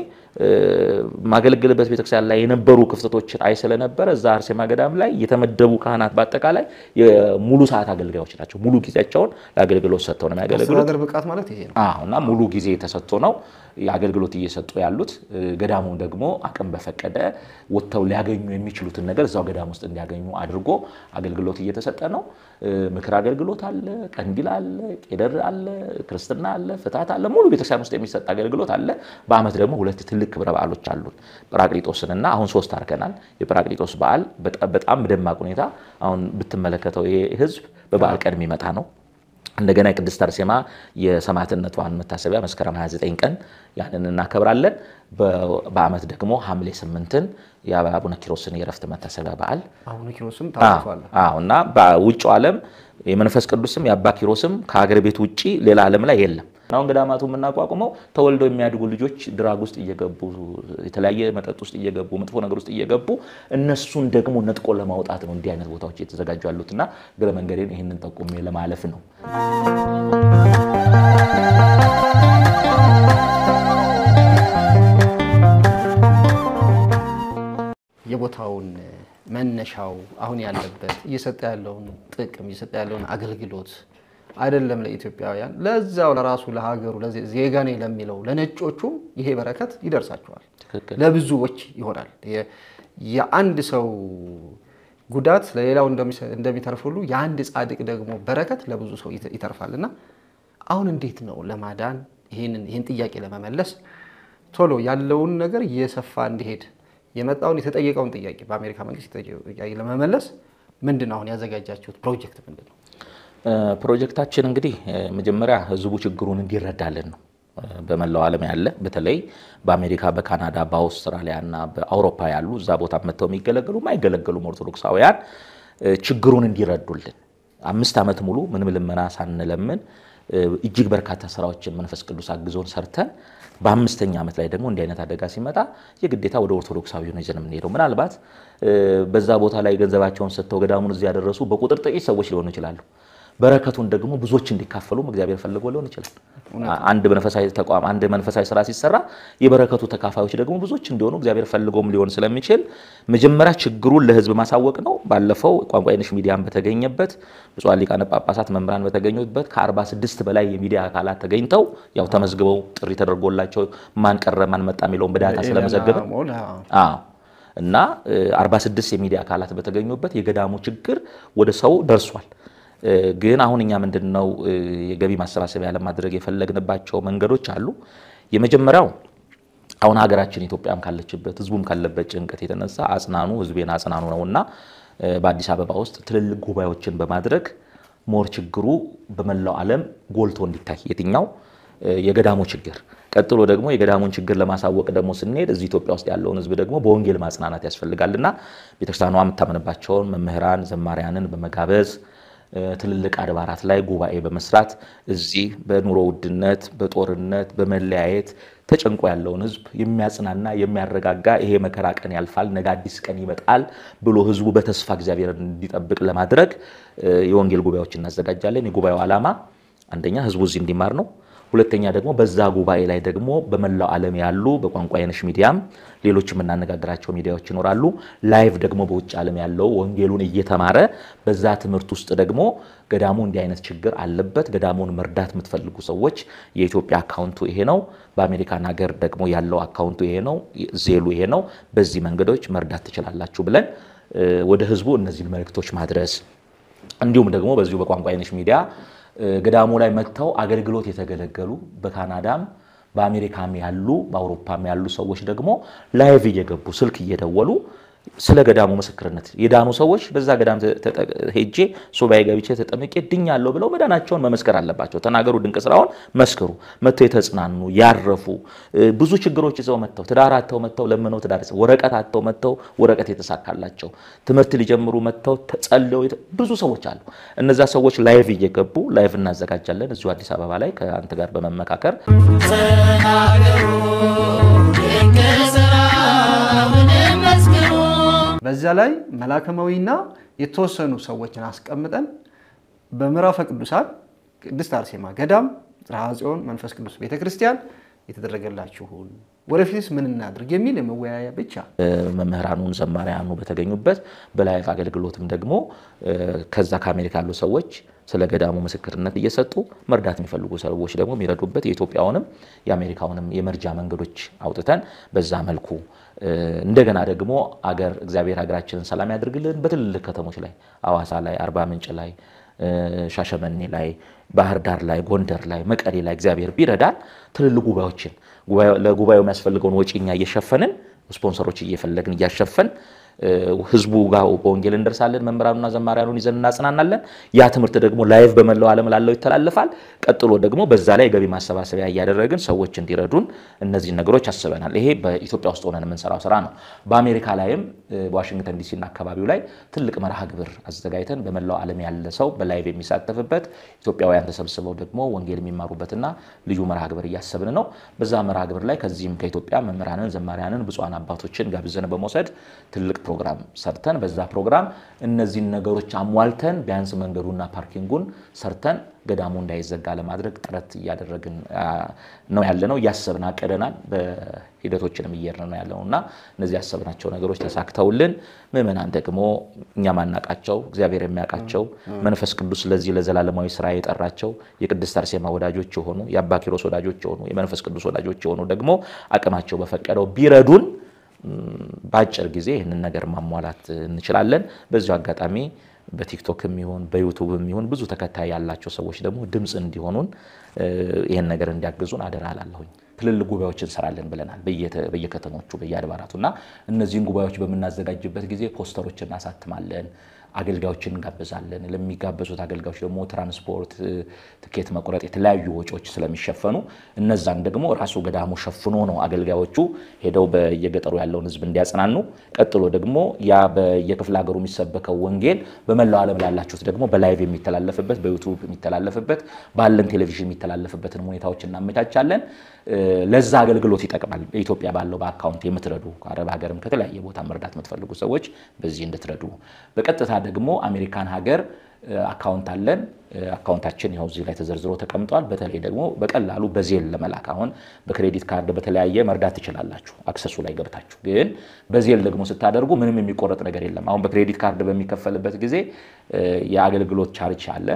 ማገለግልበት ቤተክርስቲያን ላይ የነበሩ ክፍተቶችን አይ ስለነበረ እዛ አርሴማ ገዳም ላይ የተመደቡ ካህናት በአጠቃላይ የሙሉ ሰዓት አገልጋዮች ናቸው። ሙሉ ጊዜያቸውን ለአገልግሎት ሰጥተው ነው የሚያገለግሉት። አስተዳደር ብቃት ማለት ይሄ ነው። አዎ እና ሙሉ ጊዜ ተሰጥቶ ነው የአገልግሎት እየሰጡ ያሉት። ገዳሙ ደግሞ አቅም በፈቀደ ወጥተው ሊያገኙ የሚችሉትን ነገር እዛው ገዳም ውስጥ እንዲያገኙ አድርጎ አገልግሎት እየተሰጠ ነው። ምክር አገልግሎት አለ፣ ቀንዲል አለ፣ ቄደር አለ፣ ክርስትና አለ፣ ፍትሐት አለ። ሙሉ ቤተክርስቲያን ውስጥ የሚሰጥ አገልግሎት አለ። በዓመት ደግሞ ሁለት ትልቅ ክብረ በዓሎች አሉን። ጰራቅሊጦስንና አሁን ሶስት አድርገናል። የጰራቅሊጦስ በዓል በጣም በደማቅ ሁኔታ አሁን ብትመለከተው ይሄ ህዝብ በበዓል ቀን የሚመጣ ነው። እንደገና የቅድስት አርሴማ የሰማዕትነቷን መታሰቢያ መስከረም 29 ቀን ያንን እናከብራለን። በዓመት ደግሞ ሐምሌ ስምንትን የአቡነ ኪሮስን የእረፍት መታሰቢያ በዓል አቡነ ኪሮስም ታውቋል። አዎ እና በውጭው ዓለም የመንፈስ ቅዱስም የአባ ኪሮስም ከሀገር ቤት ውጭ ሌላ ዓለም ላይ የለም። አሁን ገዳማቱ የምናቋቁመው ተወልደው የሚያድጉ ልጆች ድራግ ውስጥ እየገቡ የተለያየ መጠጥ ውስጥ እየገቡ መጥፎ ነገር ውስጥ እየገቡ እነሱን ደግሞ ነጥቆ ለማውጣት ነው እንዲህ አይነት ቦታዎች እየተዘጋጁ ያሉትና እግረ መንገዴን ይህንን ጠቁሜ ለማለፍ ነው። የቦታውን መነሻው አሁን ያለበት እየሰጠ ያለውን ጥቅም እየሰጠ ያለውን አገልግሎት አይደለም ለኢትዮጵያውያን ለዛው ለራሱ ለሀገሩ ዜጋ ነኝ ለሚለው ለነጮቹም ይሄ በረከት ይደርሳቸዋል። ለብዙዎች ይሆናል። የአንድ ሰው ጉዳት ለሌላው እንደሚተርፍ ሁሉ የአንድ ጻድቅ ደግሞ በረከት ለብዙ ሰው ይተርፋል እና አሁን እንዴት ነው ለማዳን ይህን ጥያቄ ለመመለስ ቶሎ ያለውን ነገር እየሰፋ እንዲሄድ የመጣውን የተጠየቀውን ጥያቄ በአሜሪካ መንግስት ጥያቄ ለመመለስ ምንድን ነው አሁን ያዘጋጃችሁት ፕሮጀክት ምንድን ነው? ፕሮጀክታችን እንግዲህ መጀመሪያ ህዝቡ ችግሩን እንዲረዳልን ነው። በመላው ዓለም ያለ በተለይ በአሜሪካ፣ በካናዳ፣ በአውስትራሊያ እና በአውሮፓ ያሉ እዛ ቦታ መጥተው የሚገለገሉ የማይገለገሉም ኦርቶዶክሳውያን ችግሩን እንዲረዱልን አምስት ዓመት ሙሉ ምንም ልመና ሳንለምን እጅግ በርካታ ስራዎችን መንፈስ ቅዱስ አግዞን ሰርተን በአምስተኛ ዓመት ላይ ደግሞ እንዲህ አይነት አደጋ ሲመጣ የግዴታ ወደ ኦርቶዶክሳዊ ነው ይዘን የምንሄደው። ምናልባት በዛ ቦታ ላይ ገንዘባቸውን ሰጥተው ገዳሙን እዚህ ያደረሱ በቁጥር ጥቂት ሰዎች ሊሆኑ ይችላሉ። በረከቱን ደግሞ ብዙዎች እንዲካፈሉም እግዚአብሔር ፈልጎ ሊሆን ይችላል። አንድ መንፈሳዊ ተቋም አንድ መንፈሳዊ ስራ ሲሰራ የበረከቱ ተካፋዮች ደግሞ ብዙዎች እንዲሆኑ እግዚአብሔር ፈልጎም ሊሆን ስለሚችል መጀመሪያ ችግሩን ለህዝብ ማሳወቅ ነው። ባለፈው ቋንቋ አይነሽ ሚዲያን በተገኘበት ብፁዓን ሊቃነ ጳጳሳት መምህራን በተገኙበት ከ46 በላይ የሚዲያ አካላት ተገኝተው ያው ተመዝግበው ጥሪ ተደርጎላቸው ማን ቀረ ማን መጣ የሚለውን በዳታ ስለመዘገበ እና 46 የሚዲያ አካላት በተገኙበት የገዳሙ ችግር ወደ ሰው ደርሷል። ግን አሁን እኛ ምንድን ነው የገቢ ማሰባሰቢያ ለማድረግ የፈለግንባቸው መንገዶች አሉ። የመጀመሪያው አሁን ሀገራችን ኢትዮጵያም ካለችበት ህዝቡም ካለበት ጭንቀት የተነሳ አጽናኑ ህዝቤን አጽናኑ ነው እና በአዲስ አበባ ውስጥ ትልልቅ ጉባኤዎችን በማድረግ ሞር ችግሩ በመላው ዓለም ጎልቶ እንዲታይ የትኛው የገዳሙ ችግር ቀጥሎ ደግሞ የገዳሙን ችግር ለማሳወቅ ደግሞ ስንሄድ እዚህ ኢትዮጵያ ውስጥ ያለውን ህዝብ ደግሞ በወንጌል ማጽናናት ያስፈልጋልና ቤተክርስቲያኗ የምታምንባቸውን መምህራን ዘማሪያንን በመጋበዝ ትልልቅ አድባራት ላይ ጉባኤ በመስራት እዚህ በኑሮ ውድነት፣ በጦርነት፣ በመለያየት ተጨንቆ ያለውን ህዝብ የሚያጽናና የሚያረጋጋ ይሄ መከራ ቀን ያልፋል፣ ነገ አዲስ ቀን ይመጣል ብሎ ህዝቡ በተስፋ እግዚአብሔርን እንዲጠብቅ ለማድረግ የወንጌል ጉባኤዎች እናዘጋጃለን። የጉባኤው ዓላማ አንደኛ ህዝቡ እዚህ እንዲማር ነው። ሁለተኛ ደግሞ በዛ ጉባኤ ላይ ደግሞ በመላው ዓለም ያሉ በቋንቋ አይነሽ ሚዲያም ሌሎች የምናነጋግራቸው ሚዲያዎች ይኖራሉ። ላይቭ ደግሞ በውጭ ዓለም ያለው ወንጌሉን እየተማረ በዛ ትምህርት ውስጥ ደግሞ ገዳሙ እንዲህ አይነት ችግር አለበት፣ ገዳሙን መርዳት የምትፈልጉ ሰዎች የኢትዮጵያ አካውንቱ ይሄ ነው፣ በአሜሪካን ሀገር ደግሞ ያለው አካውንቱ ይሄ ነው፣ ዜሉ ይሄ ነው፣ በዚህ መንገዶች መርዳት ትችላላችሁ ብለን ወደ ህዝቡ እነዚህን መልእክቶች ማድረስ እንዲሁም ደግሞ በዚሁ በቋንቋ አይነሽ ሚዲያ ገዳሙ ላይ መጥተው አገልግሎት የተገለገሉ በካናዳም በአሜሪካም ያሉ በአውሮፓም ያሉ ሰዎች ደግሞ ላይቭ እየገቡ ስልክ እየደወሉ ስለ ገዳሙ ምስክርነት የዳኑ ሰዎች በዛ ገዳም ሄጄ ሱባኤ ገብቼ ተጠምቄ ድኛለሁ ብለው መዳናቸውን መመስከር አለባቸው። ተናገሩ፣ ድንቅ ስራውን መስክሩ። መጥተው የተጽናኑ ያረፉ ብዙ ችግሮች ይዘው መጥተው ትዳር አጥተው መጥተው ለምነው ትዳር ወረቀት አጥተው መጥተው ወረቀት የተሳካላቸው ትምህርት ሊጀምሩ መጥተው ተጸልየው ብዙ ሰዎች አሉ። እነዛ ሰዎች ላይቭ እየገቡ ላይቭ እናዘጋጃለን እዚሁ አዲስ አበባ ላይ ከአንተ ጋር በመመካከር በዛ ላይ መላከማዊና የተወሰኑ ሰዎችን አስቀምጠን በምዕራፈ ቅዱሳን ቅድስት አርሴማ ገዳም ጽርሐ ጽዮን መንፈስ ቅዱስ ቤተ ክርስቲያን የተደረገላችሁን ወደፊትስ ምን እናድርግ የሚል የመወያያ ብቻ መምህራኑን ዘማሪያኑ በተገኙበት በላይቭ አገልግሎትም ደግሞ ከዛ ከአሜሪካ ያሉ ሰዎች ስለ ገዳሙ ምስክርነት እየሰጡ መርዳት የሚፈልጉ ሰዎች ደግሞ የሚረዱበት የኢትዮጵያውንም የአሜሪካውንም የመርጃ መንገዶች አውጥተን በዛ መልኩ እንደገና ደግሞ አገር እግዚአብሔር ሀገራችንን ሰላም ያድርግልን። በትልልቅ ከተሞች ላይ አዋሳ ላይ፣ አርባ ምንጭ ላይ፣ ሻሸመኔ ላይ፣ ባህር ዳር ላይ፣ ጎንደር ላይ፣ መቀሌ ላይ እግዚአብሔር ቢረዳን ትልልቅ ጉባኤዎችን ለጉባኤው የሚያስፈልገውን ወጪ እኛ እየሸፈንን ስፖንሰሮች እየፈለግን እያሸፈን ህዝቡ ጋር በወንጌል እንደርሳለን። መምህራኑና ዘማሪያኑን ይዘን እናጽናናለን። ያ ትምህርት ደግሞ ላይቭ በመላው ዓለም ላለው ይተላለፋል። ቀጥሎ ደግሞ በዛ ላይ ገቢ ማሰባሰቢያ እያደረግን ሰዎች እንዲረዱን እነዚህን ነገሮች አስበናል። ይሄ በኢትዮጵያ ውስጥ ሆነን የምንሰራው ስራ ነው። በአሜሪካ ላይም በዋሽንግተን ዲሲና አካባቢው ላይ ትልቅ መርሃ ግብር አዘጋጅተን በመላው ዓለም ያለ ሰው በላይቭ የሚሳተፍበት ኢትዮጵያውያን ተሰብስበው ደግሞ ወንጌል የሚማሩበትና ልዩ መርሃ ግብር እያሰብን ነው። በዛ መርሃ ግብር ላይ ከዚህም ከኢትዮጵያ መምህራንን፣ ዘማሪያንን፣ ብፁዓን አባቶችን ጋብዘን በመውሰድ ትልቅ ፕሮግራም ሰርተን በዛ ፕሮግራም እነዚህን ነገሮች አሟልተን ቢያንስ መንገዱና ፓርኪንጉን ሰርተን ገዳሙ እንዳይዘጋ ለማድረግ ጥረት እያደረግን ነው ያለነው። እያሰብን አቅደናል። በሂደቶችንም እየሄድን ነው ያለነው እና እነዚህ ያሰብናቸው ነገሮች ተሳክተውልን ምዕመናን ደግሞ እኛ ማናቃቸው እግዚአብሔር የሚያውቃቸው መንፈስ ቅዱስ ለዚህ ለዘላለማዊ ስራ የጠራቸው የቅድስት አርሴማ ወዳጆች የሆኑ የአባ ኪሮስ ወዳጆች የሆኑ የመንፈስ ቅዱስ ወዳጆች የሆኑ ደግሞ አቅማቸው በፈቀደው ቢረዱን በአጭር ጊዜ ይህንን ነገር ማሟላት እንችላለን። በዚሁ አጋጣሚ በቲክቶክም ይሁን በዩቱብም ይሁን ብዙ ተከታይ ያላቸው ሰዎች ደግሞ ድምፅ እንዲሆኑን ይህን ነገር እንዲያግዙን አደራ እላለሁኝ። ትልልቅ ጉባኤዎች እንሰራለን ብለናል፣ በየከተሞቹ በየአድባራቱ እና እነዚህን ጉባኤዎች በምናዘጋጅበት ጊዜ ፖስተሮች እናሳትማለን። አገልጋዮችን እንጋብዛለን። ለሚጋበዙት አገልጋዮች ደግሞ ትራንስፖርት፣ ትኬት መቁረጥ፣ የተለያዩ ወጪዎች ስለሚሸፈኑ እነዛን ደግሞ ራሱ ገዳሙ ሸፍኖ ነው አገልጋዮቹ ሄደው በየገጠሩ ያለውን ሕዝብ እንዲያጽናኑ፣ ቀጥሎ ደግሞ ያ በየክፍለ ሀገሩ የሚሰበከው ወንጌል በመላው ዓለም ላላችሁት ደግሞ በላይቭ የሚተላለፍበት በዩቱብ የሚተላለፍበት ባለን ቴሌቪዥን የሚተላለፍበትን ሁኔታዎች እናመቻቻለን። ለዛ አገልግሎት ይጠቅማል። በኢትዮጵያ ባለው በአካውንት የምትረዱ ከአረብ ሀገርም ከተለያየ ቦታ መርዳት የምትፈልጉ ሰዎች በዚህ እንድትረዱ። በቀጥታ ደግሞ አሜሪካን ሀገር አካውንት አለን። አካውንታችን ያው እዚህ ላይ ተዘርዝሮ ተቀምጧል። በተለይ ደግሞ በቀላሉ በዜል ለመላክ አሁን በክሬዲት ካርድ በተለያየ መርዳት ትችላላችሁ፣ አክሰሱ ላይ ገብታችሁ። ግን በዜል ደግሞ ስታደርጉ ምንም የሚቆረጥ ነገር የለም። አሁን በክሬዲት ካርድ በሚከፈልበት ጊዜ የአገልግሎት ቻርጅ አለ።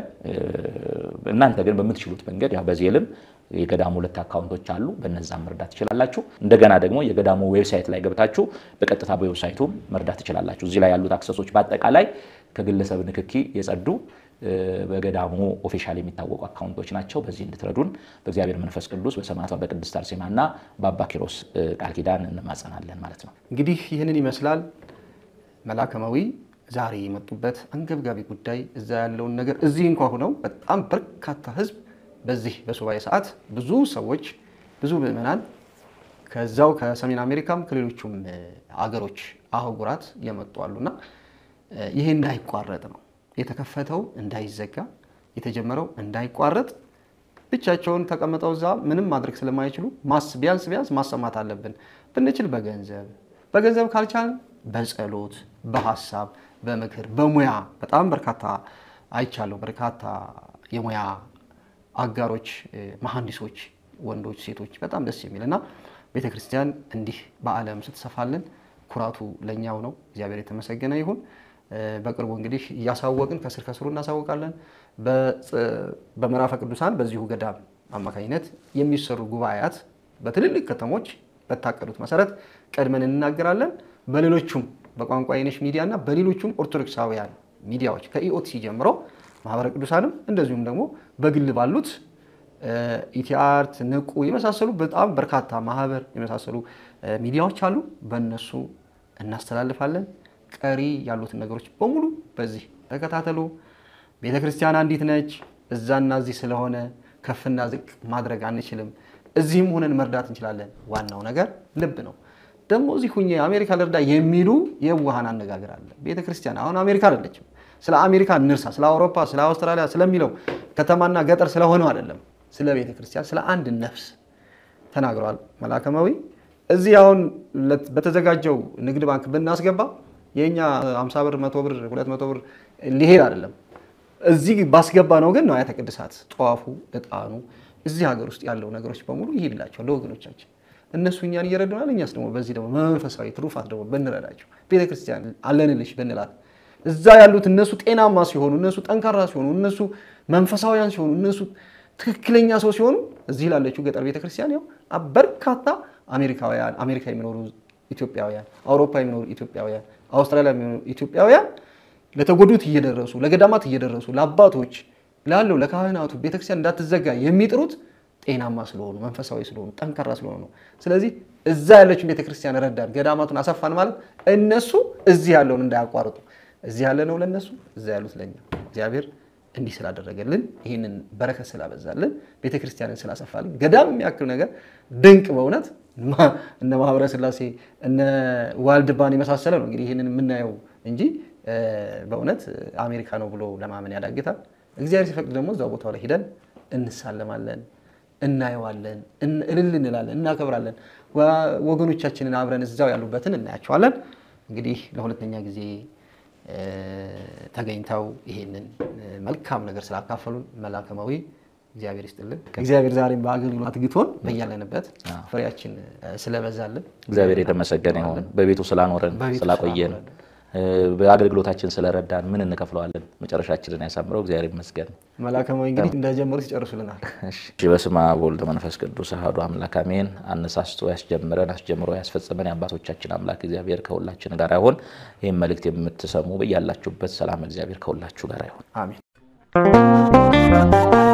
እናንተ ግን በምትችሉት መንገድ ያው በዜልም የገዳሙ ሁለት አካውንቶች አሉ። በነዛም መርዳት ትችላላችሁ። እንደገና ደግሞ የገዳሙ ዌብሳይት ላይ ገብታችሁ በቀጥታ በዌብሳይቱም መርዳት ትችላላችሁ። እዚህ ላይ ያሉት አክሰሶች በአጠቃላይ ከግለሰብ ንክኪ የጸዱ በገዳሙ ኦፊሻል የሚታወቁ አካውንቶች ናቸው። በዚህ እንድትረዱን በእግዚአብሔር መንፈስ ቅዱስ በሰማዕቷ በቅድስት አርሴማና በአባ ኪሮስ ቃል ኪዳን እንማጸናለን ማለት ነው። እንግዲህ ይህንን ይመስላል መላከማዊ ዛሬ የመጡበት አንገብጋቢ ጉዳይ እዛ ያለውን ነገር እዚህ እንኳ ሆነው በጣም በርካታ ህዝብ በዚህ በሱባኤ ሰዓት ብዙ ሰዎች ብዙ ምዕመናን ከዛው ከሰሜን አሜሪካም ከሌሎቹም አገሮች አህጉራት የመጡ አሉና ይሄ እንዳይቋረጥ ነው የተከፈተው እንዳይዘጋ የተጀመረው እንዳይቋረጥ ብቻቸውን ተቀምጠው እዛ ምንም ማድረግ ስለማይችሉ ቢያንስ ቢያንስ ማሰማት አለብን። ብንችል በገንዘብ በገንዘብ ካልቻል በጸሎት በሀሳብ በምክር በሙያ በጣም በርካታ አይቻለሁ። በርካታ የሙያ አጋሮች መሐንዲሶች፣ ወንዶች፣ ሴቶች በጣም ደስ የሚል እና ቤተ ክርስቲያን እንዲህ በዓለም ስትሰፋልን ኩራቱ ለእኛው ነው። እግዚአብሔር የተመሰገነ ይሁን። በቅርቡ እንግዲህ እያሳወቅን ከስር ከስሩ እናሳውቃለን። በምዕራፈ ቅዱሳን በዚሁ ገዳም አማካኝነት የሚሰሩ ጉባኤያት በትልልቅ ከተሞች በታቀዱት መሰረት ቀድመን እንናገራለን። በሌሎቹም በቋንቋ የነሽ ሚዲያ እና በሌሎቹም ኦርቶዶክሳውያን ሚዲያዎች ከኢኦቲሲ ጀምሮ ማህበረ ቅዱሳንም እንደዚሁም ደግሞ በግል ባሉት ኢቲአርት፣ ንቁ የመሳሰሉ በጣም በርካታ ማህበር የመሳሰሉ ሚዲያዎች አሉ። በእነሱ እናስተላልፋለን። ቀሪ ያሉትን ነገሮች በሙሉ በዚህ ተከታተሉ። ቤተ ክርስቲያን አንዲት ነች። እዛና እዚህ ስለሆነ ከፍና ዝቅ ማድረግ አንችልም። እዚህም ሆነን መርዳት እንችላለን። ዋናው ነገር ልብ ነው። ደግሞ እዚህ ሁኜ አሜሪካ ልርዳ የሚሉ የዋሃን አነጋገር አለ። ቤተ ክርስቲያን አሁን አሜሪካ አይደለችም። ስለ አሜሪካ እንርሳ፣ ስለ አውሮፓ፣ ስለ አውስትራሊያ ስለሚለው ከተማና ገጠር ስለሆነው አይደለም። ስለ ቤተ ክርስቲያን ስለ አንድ ነፍስ ተናግረዋል መላከማዊ። እዚህ አሁን በተዘጋጀው ንግድ ባንክ ብናስገባ የእኛ 50 ብር፣ 100 ብር፣ 200 ብር ሊሄድ አይደለም። እዚህ ባስገባ ነው ግን ንዋያተ ቅድሳት፣ ጧፉ፣ እጣኑ እዚህ ሀገር ውስጥ ያለው ነገሮች በሙሉ ይሄድላቸው ለወገኖቻችን። እነሱ እኛን እየረዱናል። እኛስ ደግሞ በዚህ ደግሞ መንፈሳዊ ትሩፋት ደግሞ ብንረዳቸው ቤተክርስቲያን አለንልሽ ብንላት እዛ ያሉት እነሱ ጤናማ ሲሆኑ፣ እነሱ ጠንካራ ሲሆኑ፣ እነሱ መንፈሳዊያን ሲሆኑ፣ እነሱ ትክክለኛ ሰው ሲሆኑ እዚህ ላለችው ገጠር ቤተክርስቲያን ያው በርካታ አሜሪካውያን አሜሪካ የሚኖሩ ኢትዮጵያውያን፣ አውሮፓ የሚኖሩ ኢትዮጵያውያን፣ አውስትራሊያ የሚኖሩ ኢትዮጵያውያን ለተጎዱት እየደረሱ ለገዳማት እየደረሱ ለአባቶች ላለው ለካህናቱ ቤተክርስቲያን እንዳትዘጋ የሚጥሩት ጤናማ ስለሆኑ መንፈሳዊ ስለሆኑ ጠንካራ ስለሆኑ ነው። ስለዚህ እዛ ያለችን ቤተክርስቲያን ረዳን፣ ገዳማቱን አሰፋን ማለት እነሱ እዚህ ያለውን እንዳያቋርጡ እዚህ ያለ ነው ለእነሱ፣ እዛ ያሉት ለኛ። እግዚአብሔር እንዲህ ስላደረገልን ይህንን በረከት ስላበዛልን ቤተክርስቲያንን ስላሰፋልን ገዳም የሚያክል ነገር ድንቅ በእውነት እነ ማህበረ ስላሴ እነ ዋልድባን የመሳሰለ ነው እንግዲህ ይህንን የምናየው እንጂ በእውነት አሜሪካ ነው ብሎ ለማመን ያዳግታል። እግዚአብሔር ሲፈቅድ ደግሞ እዛው ቦታው ላይ ሂደን እንሳለማለን፣ እናየዋለን፣ እልል እንላለን፣ እናከብራለን። ወገኖቻችንን አብረን እዛው ያሉበትን እናያቸዋለን። እንግዲህ ለሁለተኛ ጊዜ ተገኝተው ይሄንን መልካም ነገር ስላካፈሉን መላከማዊ እግዚአብሔር ይስጥልን። እግዚአብሔር ዛሬም በአገልግሎት አትግቶን በያለንበት ፍሬያችን ስለበዛልን እግዚአብሔር የተመሰገነ ይሁን። በቤቱ ስላኖረን ስላቆየን በአገልግሎታችን ስለረዳን ምን እንከፍለዋለን? መጨረሻችንን ያሳምረው። እግዚአብሔር ይመስገን። መላከማዊ እንግዲህ እንደጀመሩት ይጨርሱልናል። በስመ አብ ወወልድ ወመንፈስ ቅዱስ አሐዱ አምላክ አሜን። አነሳስቶ ያስጀምረን አስጀምሮ ያስፈጽመን የአባቶቻችን አምላክ እግዚአብሔር ከሁላችን ጋር ይሁን። ይህም መልእክት የምትሰሙ በያላችሁበት ሰላም እግዚአብሔር ከሁላችሁ ጋር ይሁን። አሜን።